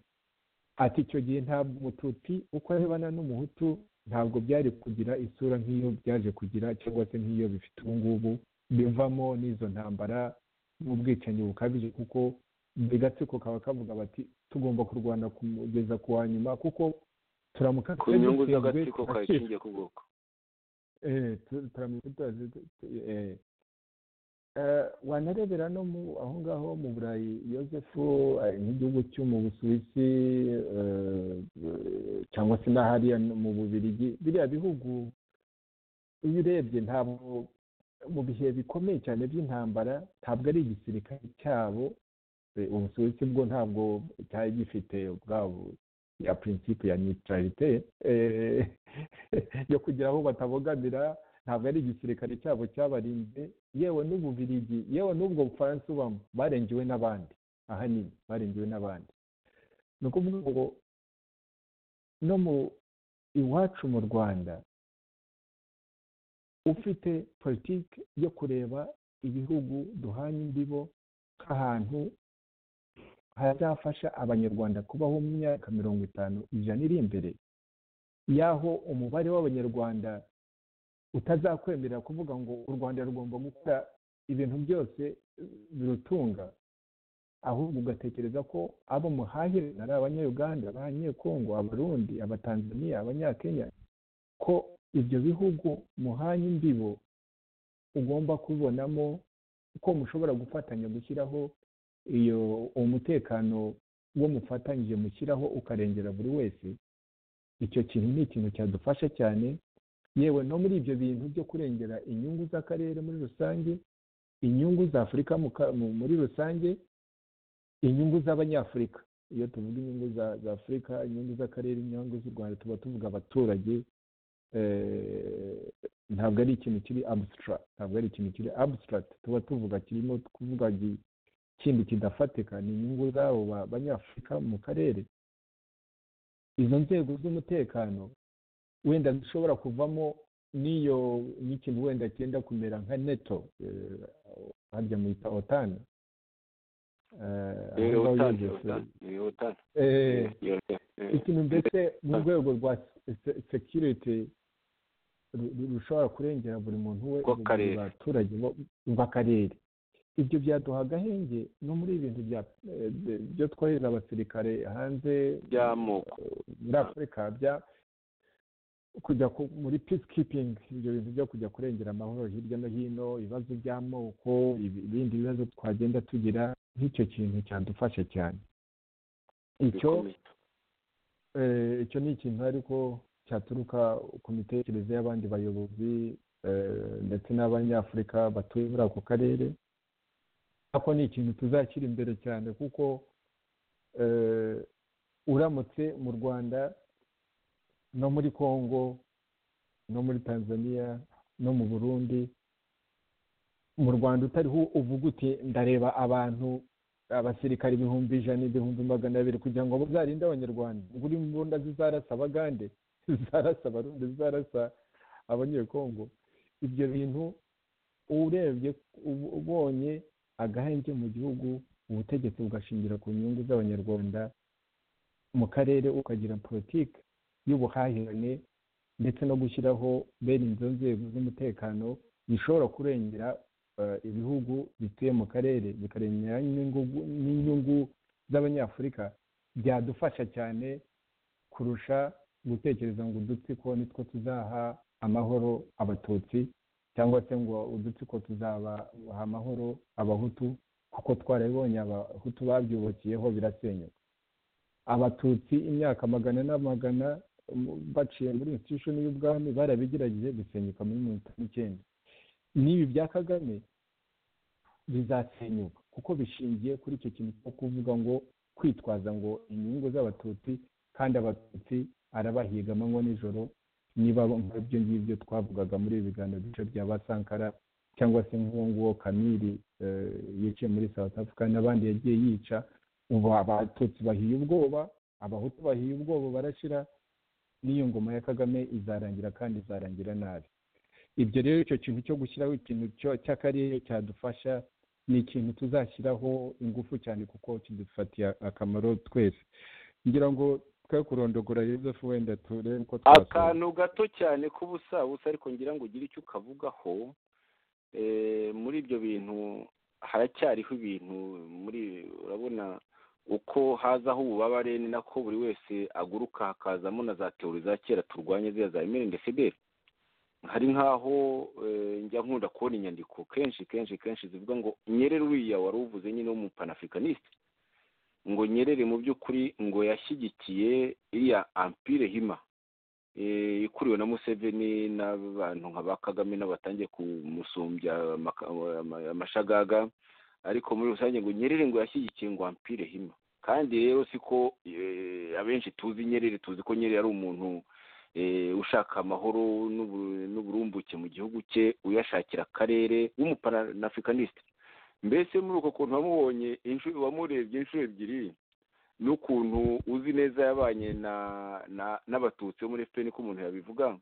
ati icyo gihe ntabwo umututsi uko arebana n'umuhutu ntabwo byari kugira isura nk'iyo byaje kugira cyangwa se nk'iyo bifite ubu ngubu bivamo n'izo ntambara n'ubwicanyi bukabije kuko buri gatsiko kaba kavuga bati tugomba kurwana kugeza ku wa nyuma kuko turamuka ku nyungu dutsinzwe, z'agatsiko kawe turacika ishingiye ku bwoko eh tu- turamutse tuzi- tu- eh, Eh, wanarebera no mu aho ngaho mu burayi yosefu eh, nk'igihugu cyo mu busuwisi eh, eh, cyangwa se n'ahariya no mu bubirigi biriya bihugu iyo urebye ntabwo mu bihe bikomeye cyane by'intambara ntabwo ari igisirikare cyabo eh, ubusuwisi bwo ntabwo cyari gifite ubwabo ya principe ya neutralite eh, yo kugira aho batabogamira ntabwo ari igisirikare cyabo cyabarinze yewe n'ububirigi yewe n'ubwo bufaransa ubamo barengewe n'abandi ahanini barengewe n'abandi ni ukuvuga ngo no mu iwacu mu rwanda ufite politiki yo kureba ibihugu duhana imbibo nk'ahantu hazafasha abanyarwanda kubaho mu myaka mirongo itanu ijana iri imbere y'aho umubare w'abanyarwanda utazakwemerera kuvuga ngo u rwanda rugomba gukora ibintu byose birutunga ahubwo ugatekereza ko abo muhahirana ari abanyayuganda abanyekongo abarundi abatanzaniya abanyakenya ko ibyo bihugu muhanye imbibo ugomba kubonamo ko mushobora gufatanya gushyiraho iyo umutekano wo mufatanyije mushyiraho ukarengera buri wese icyo kintu ni ikintu cyadufasha cyane yewe no muri ibyo bintu byo kurengera inyungu z'akarere muri rusange inyungu za afurika mu ka- mu- muri rusange inyungu z'abanyafurika iyo tuvuga inyungu za za afurika inyungu z'akarere inyungu z'u rwanda tuba tuvuga abaturage eh, ntabwo ari ikintu kiri abusitara ntabwo ari ikintu kiri abusitara tuba tuvuga kirimo kuvuga gi- ikindi kidafatika ni inyungu z'abo ba- banyafurika mu karere izo nzego z'umutekano wenda zishobora kuvamo n'iyo n'ikintu wenda cyenda kumera nka neto eh, harya muyita otani Eh, Otani, Otani, eh, Otani, eh, eh, ikintu mbese mu rwego rwa sekiriti rushobora kurengera buri muntu we Rw'akarere. buri baturage bo- b'akarere ibyo byaduha agahenge no muri ibintu bya- eh, byo twohereza abasirikare hanze by'amoko muri afurika bya kujya ku- muri peace keeping ibyo bintu byo kujya kurengera amahoro hirya no hino ibibazo by'amoko ibi- ibindi bibazo twagenda tugira nk'icyo kintu cyadufasha cyane icyo bikomeye eh, icyo ni ikintu ariko cyaturuka ku mitekerereze y'abandi bayobozi eh, ndetse n'abanyafurika batuye muri ako karere ako ni ikintu tuzashyira imbere cyane kuko eh, uramutse mu rwanda no muri congo no muri tanzania no mu burundi mu rwanda utariho uvuga uti ndareba abantu abasirikare ibihumbi ijana ibihumbi magana abiri kugira ngo bazarinde abanyarwanda ubwo uri mbunda zizarasa abagande zizarasa abarundi zizarasa abanyekongo ibyo bintu urebye ubu- ubonye agahenge mu gihugu ubutegetsi bugashingira ku nyungu z'abanyarwanda mu karere ukagira politiki y'ubuhahirane ndetse no gushyiraho bene izo nzego z'umutekano zishobora kurengera eh, ibihugu bituye mu karere bikarengera n'inyungu- n'inyungu z'abanyafurika byadufasha cyane kurusha gutekereza ngo udutsiko nitwo tuzaha amahoro abatutsi cyangwa se ngo udutsiko tuzabaha amahoro abahutu kuko twarabibonye abahutu babyubakiyeho birasenyuka abatutsi imyaka magana n'amagana mu- baciye muri institution y'ubwami barabigerageje bisenyuka muri mirongo itanu n'icyenda n'ibi bya kagame bizasenyuka kuko bishingiye kuri icyo kintu cyo kuvuga ngo kwitwaza ngo inyungu z'abatutsi kandi abatutsi arabahiga amanywa n'ijoro niba nk'ibyo ngibyo twavugaga muri ibi biganiro by'ibice bya basankara cyangwa se nk'uwo nguwo kamiri eh, yiciye muri south africa n'abandi yagiye yica ubu abatutsi bahiye ubwoba abahutu bahiye ubwoba barashira n'iyo ngoma ya kagame izarangira kandi izarangira nabi ibyo rero icyo kintu cyo gushyiraho ikintu cyo- cy'akarere cyadufasha ni ikintu tuzashyiraho ingufu cyane kuko kidufatiye akamaro twese ngira ngo twe kurondogora Yozefu wenda turebe ko twasoza akantu gato cyane k'ubusabusa ariko ngira ngo ugire icyo ukavugaho eh, muri ibyo bintu haracyariho ibintu muri urabona uko hazaho ububabare ni nako buri wese aguruka hakazamo na za teori za kera turwanye ziriya za emerende fideli hari nk'aho eh, njya nkunda kubona inyandiko kenshi kenshi kenshi zivuga ngo nyerere uriya wari uvuze nyine w'umupanafikaniste ngo nyerere mu by'ukuri ngo yashyigikiye iriya ampire hima eh, ikuriwe na museveni n'abantu nka ba kagame n'abatangiye kumusumbya amaka- ama- amashagaga ariko muri rusange ngo nyerere ngo yashyigikiye ngo ampire hima kandi rero siko eh, abenshi tuzi nyerere tuzi ko nyerere ari umuntu eh, ushaka amahoro n'ubu- n'uburumbuke mu gihugu cye uyashakira akarere w'umupanafikaniste mbese muri uko kuntu wamubonye inshuro wamurebye inshuro ebyiri n'ukuntu uzi neza yabanye na na- n'abatutsi bo muri efuperi ko umuntu yabivuga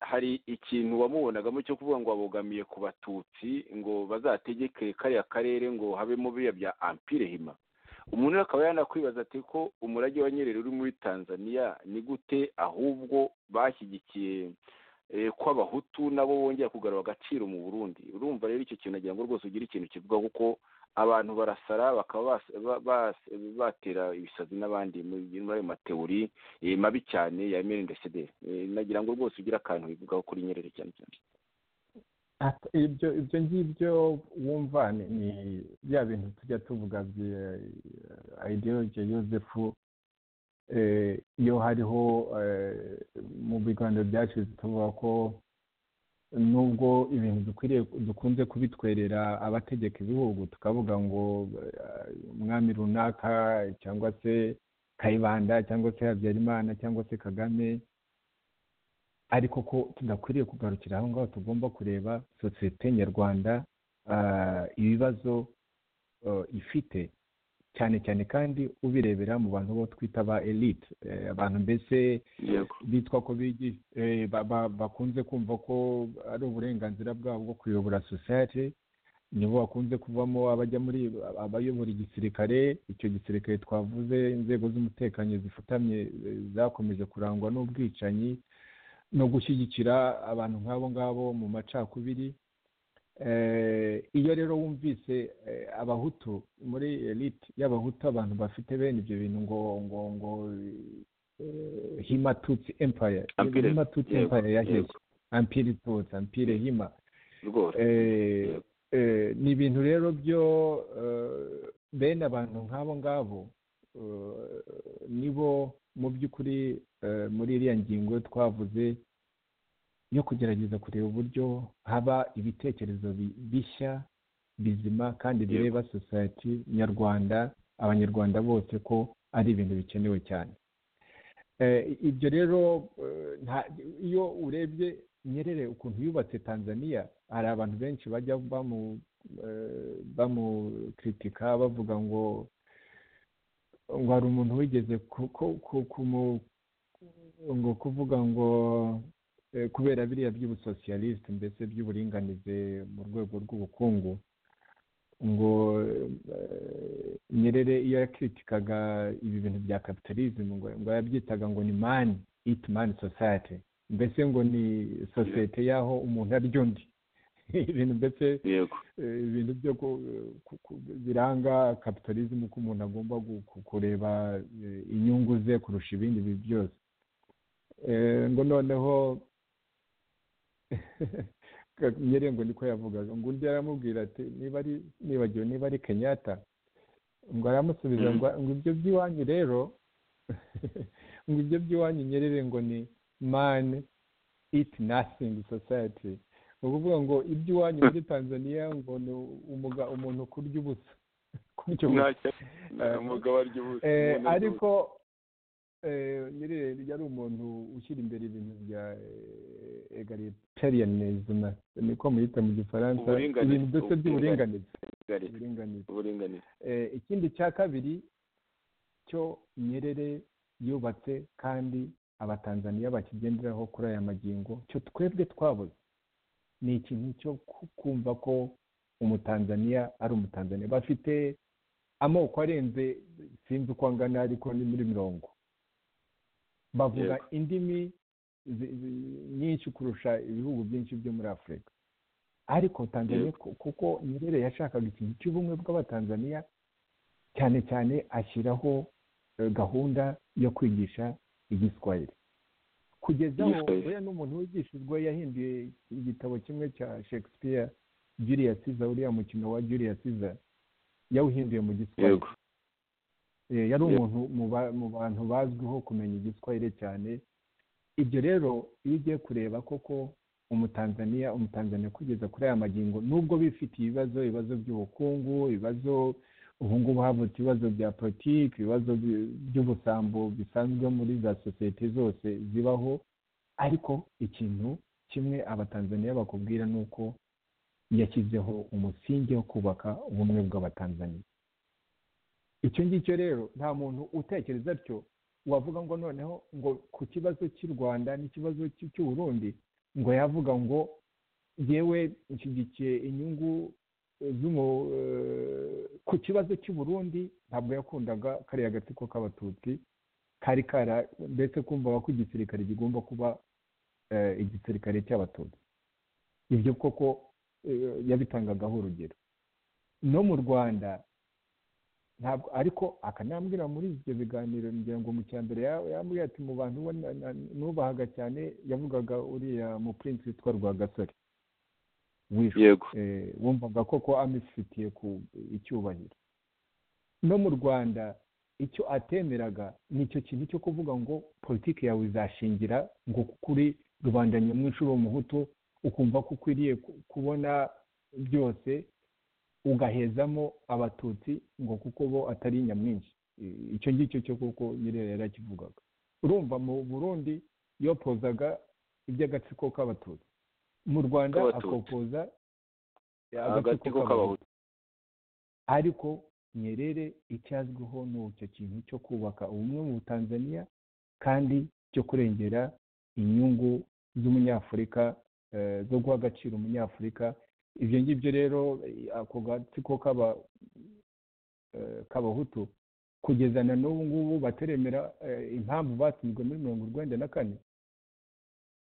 hari ikintu wamubonagamo cyo kuvuga ngo abogamiye ku batutsi ngo bazategeke kariya karere ngo habemo biriya bya ampire hima umuntu rero akaba yanakwibaza ati ko umurage wa nyerere uri muri tanzania ni gute ahubwo bashyigikiye eh, ko abahutu nabo bongera kugarura agaciro mu burundi urumva rero icyo kintu agira ngo rwose ugire ikintu kivuga kuko abantu barasara bakaba bas- ba- bas- batera ibisazi n'abandi muri muri ayo matewuri eh, mabi cyane ya mrndcd nagira ngo rwose ugire akantu wivugaho kuri nyerere cyane cyane Ati- ibyo ibyo ngibyo wumva ni ni bya bintu tujya tuvuga bya ideology yosefu eh, iyo hariho eh, mu biganiro byashize tuvuga ko nubwo ibintu dukwiriye dukunze kubitwerera abategeka ibihugu tukavuga ngo eh, umwami runaka cyangwa se kayibanda cyangwa se habyarimana cyangwa se kagame ariko ko tudakwiriye kugarukira aho ngaho tugomba kureba sosiyete nyarwanda ah, ibibazo eh, ifite cyane cyane kandi ubirebera mu bantu bo twita ba elite eh, abantu mbese yego bitwa ko bigi- eh, ba- ba- bakunze kumva ko ari uburenganzira bwabo bwo kuyobora sosiyete nibo bakunze kuvamo abajya muri abayobora igisirikare icyo gisirikare twavuze inzego z'umutekano zifutamye eh, zakomeje kurangwa n'ubwicanyi no gushyigikira abantu nk'abo ngabo mu macakubiri Eh, iyo rero wumvise eh, abahutu muri elite y'abahutu abantu bafite bene ibyo bintu ngo ngo ngo eh, hima tutsi empire Ampire, hima tutsi yego, empire yahiye yego. ampire tutsi ampire hima rwose Eh, Yego. eh, ni ibintu rero byo eh, bene abantu nk'abo ngabo eh, nibo mu by'ukuri eh, muri iriya ngingo twavuze yo kugerageza kureba uburyo haba ibitekerezo bi- bishya bizima kandi Yego. bireba sosiyete nyarwanda abanyarwanda bose ko ari ibintu bikenewe cyane Eh, ibyo rero eh, nta- iyo urebye nyerere ukuntu yubatse tanzania hari abantu benshi bajya bamu eh, bamukritika bavuga ngo ngo hari umuntu wigeze ku- ku- ku- kumu- ngo kuvuga ngo eh, kubera biriya by'ubusosiyalisite mbese by'uburinganize mu rwego rw'ubukungu ngo eh, nyerere iyo yakritikaga ibi bintu bya kapitalism ngo ngo yabyitaga ngo ni mani it mani society mbese ngo ni sosiyete y'aho umuntu arya undi ibintu mbese yego eh, ibintu byo ku- ku- ku- biranga kapitalism ko umuntu agomba gu- ku- kureba eh, inyungu ze kurusha ibindi bintu byose Eh, ngo noneho nyere ngo niko yavugaga ngo undi aramubwira ati niba ari nibagiwe niba ari kenyatta ngo aramusubiza Mm. ngo ngo ibyo by'iwanyu rero ngo ibyo by'iwanyu nyerere ngo ni mani iti nasingi sosayiti ni ukuvuga ngo iby'iwanyu muri tanzania ngo ni umuga- umuntu kurya ubusa kurya ubusa ntacyo umugabo arya ubusa Eh, umuntu arya ubusa. ariko eh, nyirere yari umuntu ushyira imbere ibintu bya eh, egalitarianism niko muyita mu gifaransa Uburinganire, ibintu byose by'uburinganire Kigali, uburinganire uburinganire Eh, ikindi cya kabiri cyo nyerere yubatse kandi abatanzaniya bakigenderaho kuri aya magingo cyo twebwe twabuze ni ikintu cyo ku- kumva ko umutanzaniya ari umutanzaniya bafite amoko arenze sinzi uko angana ariko ni muri mirongo bavuga Yego. indimi zi- zi- nyinshi kurusha ibihugu byinshi byo muri afurika ariko tanzania ku- kuko nyerere yashakaga ikintu cy'ubumwe bw'abatanzaniya cyane cyane ashyiraho eh, gahunda yo kwigisha igiswahili kugeza aho Yiswe. oya n'umuntu wigishijwe yahinduye igitabo kimwe cya shakespeare julius caesar uriya mukino wa julius caesar yawuhinduye mu giswahili yego Eh, yari Yego. umuntu mu ba- mu bantu bazwiho kumenya igiswahili cyane ibyo rero iyo ugiye kureba koko umutanzaniya umutanzaniya kugeza kuri aya magingo nubwo bifitiye ibibazo ibibazo by'ubukungu ibibazo ubu ngubu havutse ibibazo bya politiki ibibazo by- by'ubusambo bisanzwe muri za sosiyete zose zibaho ariko ikintu kimwe abatanzaniya bakubwira ni uko yashyizeho umusingi wo kubaka ubumwe bw'abatanzaniya icyo ngicyo rero nta muntu utekereza atyo wavuga ngo noneho ngo ku kibazo cy'u rwanda n'ikibazo cy'u- cy'uburundi ngo yavuga ngo yewe nshyigikiye inyungu eh, z'umu- eh, ku kibazo cy'u burundi ntabwo yakundaga kariya gatsiko k'abatutsi kari kara mbese kumvaga ko igisirikare kigomba kuba eh, igisirikare cy'abatutsi ibyo koko eh, yabitangagaho urugero no mu rwanda ntabwo ariko akanambwira muri ibyo biganiro ngira ngo mu cya mbere ya- yambwiye ati mu bantu bo na- na- nubahaga cyane yavugaga uriya mu prince witwa rwagasore wishwe yego eh, wumvaga koko amifitiye ku icyubahiro no mu rwanda icyo atemeraga ni icyo kintu cyo kuvuga ngo politiki yawe izashingira ngo kuri rubanda nyamwinshi uri umuhutu ukumva ko ukwiriye ku- kubona byose ugahezamo abatutsi ngo kuko bo atari nyamwinshi I- icyo ngicyo cyo kuko nyine yarakivugaga urumva mu burundi yopozaga iby'agatsiko k'abatutsi mu rwanda K'abatutsi. akopoza agatsiko k'abahutu ariko nyerere icyazwiho ni icyo kintu cyo kubaka ubumwe mu butanzaniya kandi cyo kurengera inyungu z'umunyafurika eh, zo guha agaciro umunyafurika ibyo ngibyo rero eh, ako gatsiko k'aba eh, k'abahutu kugeza na n'ubu ngubu bataremera eh, impamvu batsinzwe muri mirongo urwenda na kane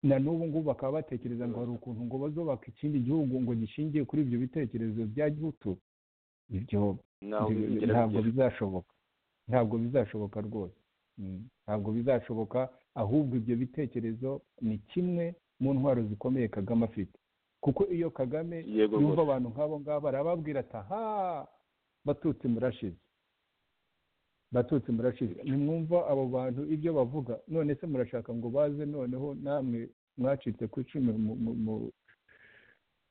na n'ubu ngubu bakaba batekereza ngo hari ukuntu ngo bazubaka ikindi gihugu ngo gishingiye kuri ibyo bitekerezo bya gihutu ibyo ntaho ibyo bizigera ntabwo bigera bizashoboka ntabwo bizashoboka rwose Mm. ntabwo bizashoboka ahubwo ibyo bitekerezo ni kimwe mu ntwaro zikomeye kagame afite kuko iyo kagame yego yumva rwose abantu nk'abo ngabo arababwira ati aha batutsi murashize batutsi murashize nimwumva abo bantu ibyo bavuga none se murashaka ngo baze noneho namwe mwacitse ku icumu mu- mu- mu-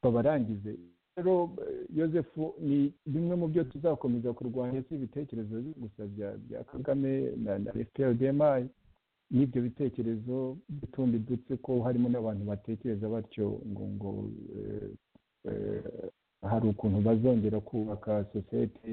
babarangize rero eh, yosefu ni bimwe mu byo tuzakomeza kurwanya si ibitekerezo gusa bya bya kagame na na fprdmi n'ibyo bitekerezo by'utundi dutsiko harimo n'abantu batekereza batyo ngo ngo eh, eh, hari ukuntu bazongera kubaka sosiyete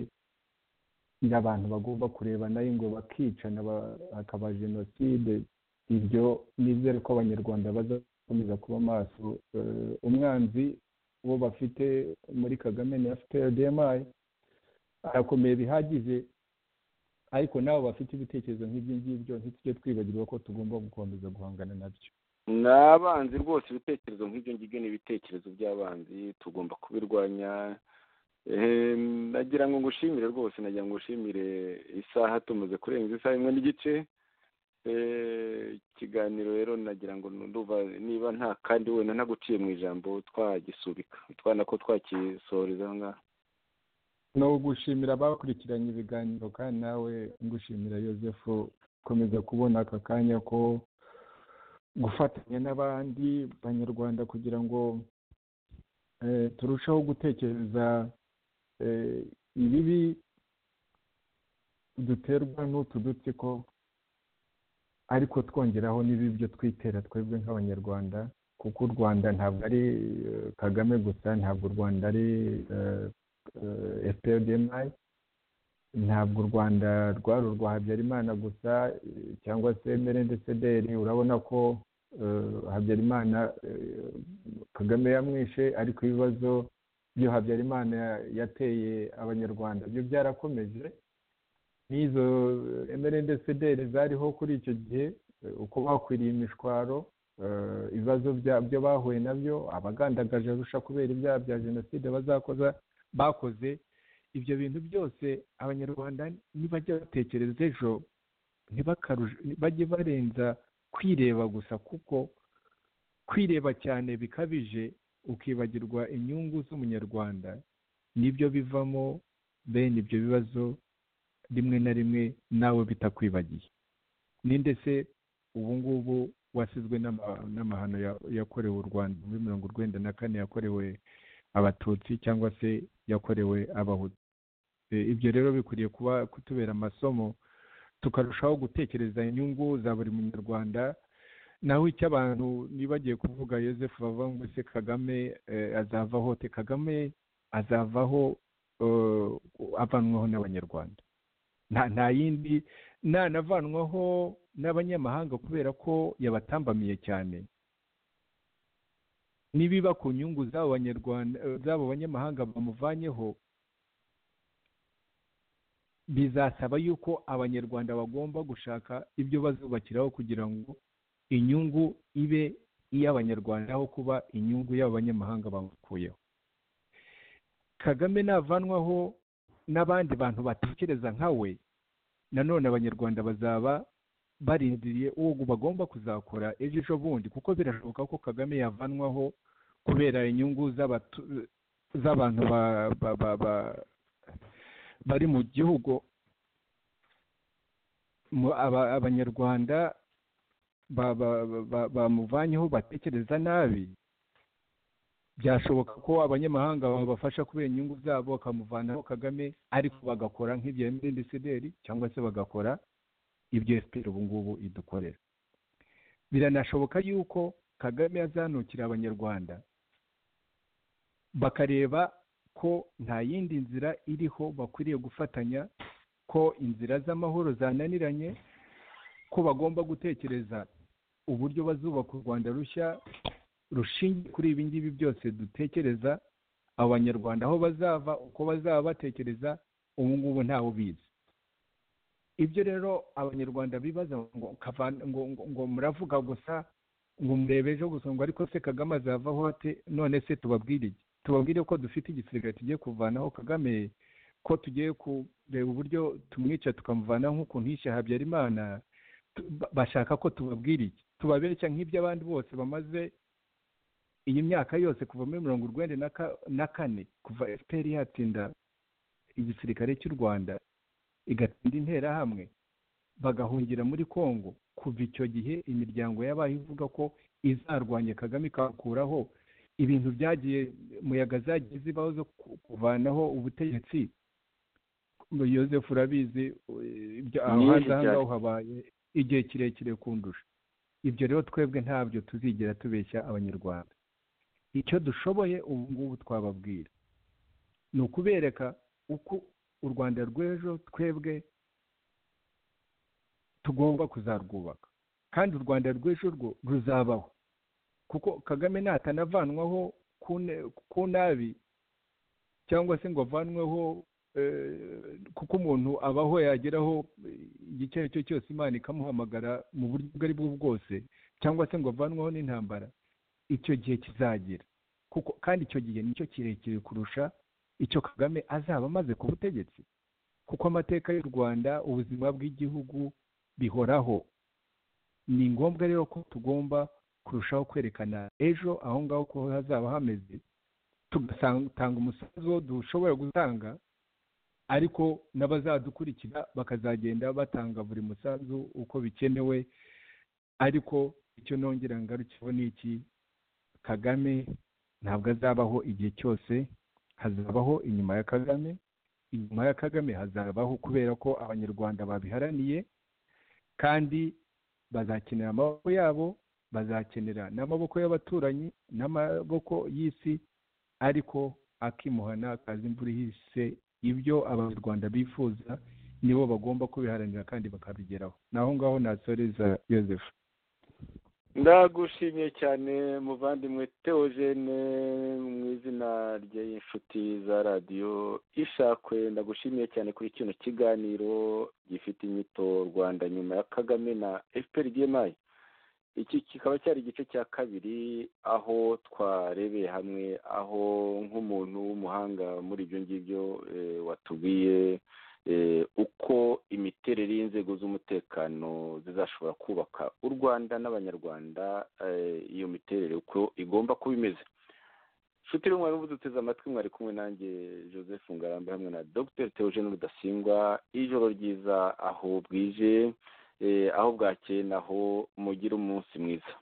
n'abantu bagomba kureba nayo ngo bakicana ba- hakaba jenoside ibyo nizere ko abanyarwanda bazakomeza kuba maso Eh, umwanzi uwo bafite muri kagame na fprdmi arakomeye bihagije ariko nabo bafite ibitekerezo nk'ibyo ngibyo ntitujye twibagirwa ko tugomba gukomeza guhangana nabyo ni abanzi rwose ibitekerezo nk'ibyo ngibyo ni ibitekerezo by'abanzi tugomba kubirwanya Eh, nagira ngo ngushimire rwose nagira ngo ngushimire isaha tumaze kurenza isaha imwe n'igice Eh, ikiganiro rero nagira ngo ndumva niba nta kandi wenda ntaguciye mu ijambo twagisubika twana ko twakisoreza aha ngaha ni ugushimira abakurikiranye ibiganiro kandi nawe ngushimira yosefu gukomeza kubona aka kanya ko gufatanya n'abandi banyarwanda kugira ngo eh, turusheho gutekereza eh, ibibi duterwa n'utu dutsiko ariko twongeraho n'ibibyo twitera twebwe nk'abanyarwanda kuko u rwanda ntabwo ari eh, kagame gusa ntabwo u rwanda ari eh, eh, FPRDMI ntabwo u rwanda rwari urwa habyarimana gusa eh, cyangwa se merendesederi urabona ko eh, habyarimana eh, kagame yamwishe ariko ibibazo byo habyarimana yateye abanyarwanda byo byarakomeje n'izo eh, merendesederi zariho kuri icyo gihe eh, uko bakwiriye imishwaro eh, ibibazo bya- byo bahuye nabyo abagandagaje arusha kubera ibyaha bya jenoside bazakoza bakoze ibyo bintu byose abanyarwanda nibajya batekereza ejo ntibakaruje- bajye barenza ku kwireba gusa kuko kwireba cyane bikabije ukibagirwa inyungu z'umunyarwanda nibyo bivamo bene ibyo bibazo rimwe na rimwe nawe bitakwibagiye ninde se ubu ngubu wasizwe n'ama- n'amahano ya- yakorewe u rwanda muri mirongo urwenda na kane yakorewe abatutsi cyangwa se yakorewe abahutu E, ibyo rero bikwiriye kuba kutubera amasomo tukarushaho gutekereza inyungu za buri munyarwanda naho icyo abantu nibagiye kuvuga yosefu bavuga ngo se kagame eh, azavaho te kagame azavaho eh, avanwaho n'abanyarwanda nta nta yindi nanavanwaho n'abanyamahanga kubera ko yabatambamiye cyane nibiba ku nyungu z'abo banyarwanda eh, z'abo banyamahanga bamuvanyeho bizasaba yuko abanyarwanda bagomba gushaka ibyo bazubakiraho kugira ngo inyungu ibe iy'abanyarwanda aho kuba inyungu y'abanyamahanga bamukuyeho kagame navanwaho n'abandi bantu batekereza nka we nanone abanyarwanda bazaba barindiriye uwo bagomba kuzakora ejo ejo bundi kuko birashoboka ko kagame yavanwaho kubera inyungu z'abatu- z'abantu ba- ba- ba- ba- bari mu gihugu mu- aba- abanyarwanda ba- ba- ba- bamuvanyeho batekereza nabi byashoboka ko abanyamahanga babafasha kubera inyungu zabo bakamuvanaho kagame ariko bagakora nk'ibya mdcdr cyangwa se bagakora ibyo fpr ubu ngubu idukorera biranashoboka yuko kagame azanukira abanyarwanda bakareba ko nta yindi nzira iriho bakwiriye gufatanya ko inzira z'amahoro zananiranye ko bagomba gutekereza uburyo bazubaka u rwanda rushya rushingiye kuri ibi ngibi byose dutekereza abanyarwanda aho bazava uko bazaba batekereza ubu ngubu ntawe ubizi ibyo rero abanyarwanda bibaza ngo kavan- ngo- ngo- ngo muravuga gusa ngo murebe ejo gusa ngo ariko se kagame azavaho ate none se tubabwire iki tubabwire ko dufite igisirikare tugiye kuvanaho kagame ko tugiye kureba uburyo tumwica tukamuvanaho nk'ukuntu yishe habyarimana Tu- ba- bashaka ko tubabwira iki tubabeshya nk'ibyo abandi bose bamaze iyi myaka yose kuva muri mirongo urwenda na ka- na kane kuva fpr yatsinda igisirikare cy'u rwanda igatsinda interahamwe bagahungira muri congo kuva icyo gihe imiryango yabaye ivuga ko izarwanya kagame ikakuraho ibintu byagiye muyaga zagiye zibaho zo ku- kuvanaho ubutegetsi yosefu urabizi eh, ibyo- aho Ni haza aha ryari? ngaho habaye igihe kirekire kundusha ibyo rero twebwe ntabyo tuzigera tubeshya abanyarwanda icyo dushoboye ubu ngubu twababwira ni ukubereka uko u rwanda rw'ejo twebwe tugomba kuzarwubaka kandi u rwanda rw'ejo rwo ruzabaho kuko kagame natanavanwaho ku ne- ku nabi cyangwa se ngo avanweho eh, kuko umuntu abaho yageraho eh, igice icyo ari cyo cyose imana ikamuhamagara mu buryo ubwo ari bwo bwose cyangwa se ngo avanweho n'intambara icyo gihe kizagira kuko kandi icyo gihe nicyo kirekire kurusha icyo kagame azaba amaze ku butegetsi kuko amateka y'u rwanda ubuzima bw'igihugu bihoraho ni ngombwa rero ko tugomba kurushaho kwerekana ejo aho ngaho ko hazaba hameze tugatanga umusanzu wo dushobora gutanga ariko n'abazadukurikira bakazagenda batanga buri musanzu uko bikenewe ariko icyo nongera ngarukiyeho ni iki kagame ntabwo azabaho igihe cyose hazabaho inyuma ya kagame inyuma ya kagame hazabaho kubera ko abanyarwanda babiharaniye kandi bazakenera amaboko yabo bazakenera n'amaboko y'abaturanyi n'amaboko y'isi ariko akimuhana akaza imvura ihise ibyo abanyarwanda bifuza nibo bagomba kubiharanira kandi bakabigeraho naho ngaho nasoreza yosefu ndagushimiye cyane muvandimwe teogene mu izina ry'inshuti za radiyo ishakwe ndagushimiye cyane kuri kino kiganiro gifite inyito rwanda nyuma ya kagame na fpr dmi iki kikaba cyari igice cya kabiri aho twarebeye hamwe aho nk'umuntu w'umuhanga muri ibyo ngibyo eh, watubwiye eh, uko imiterere y'inzego z'umutekano zizashobora kubaka u rwanda n'abanyarwanda eh, iyo miterere uko igomba kuba imeze nshuti rumwe muduteze amatwi mwari kumwe nanjye joseph ngarambe hamwe na dr theogene rudasingwa ijoro ryiza aho bwije eh, aho bwakeye naho mugire umunsi mwiza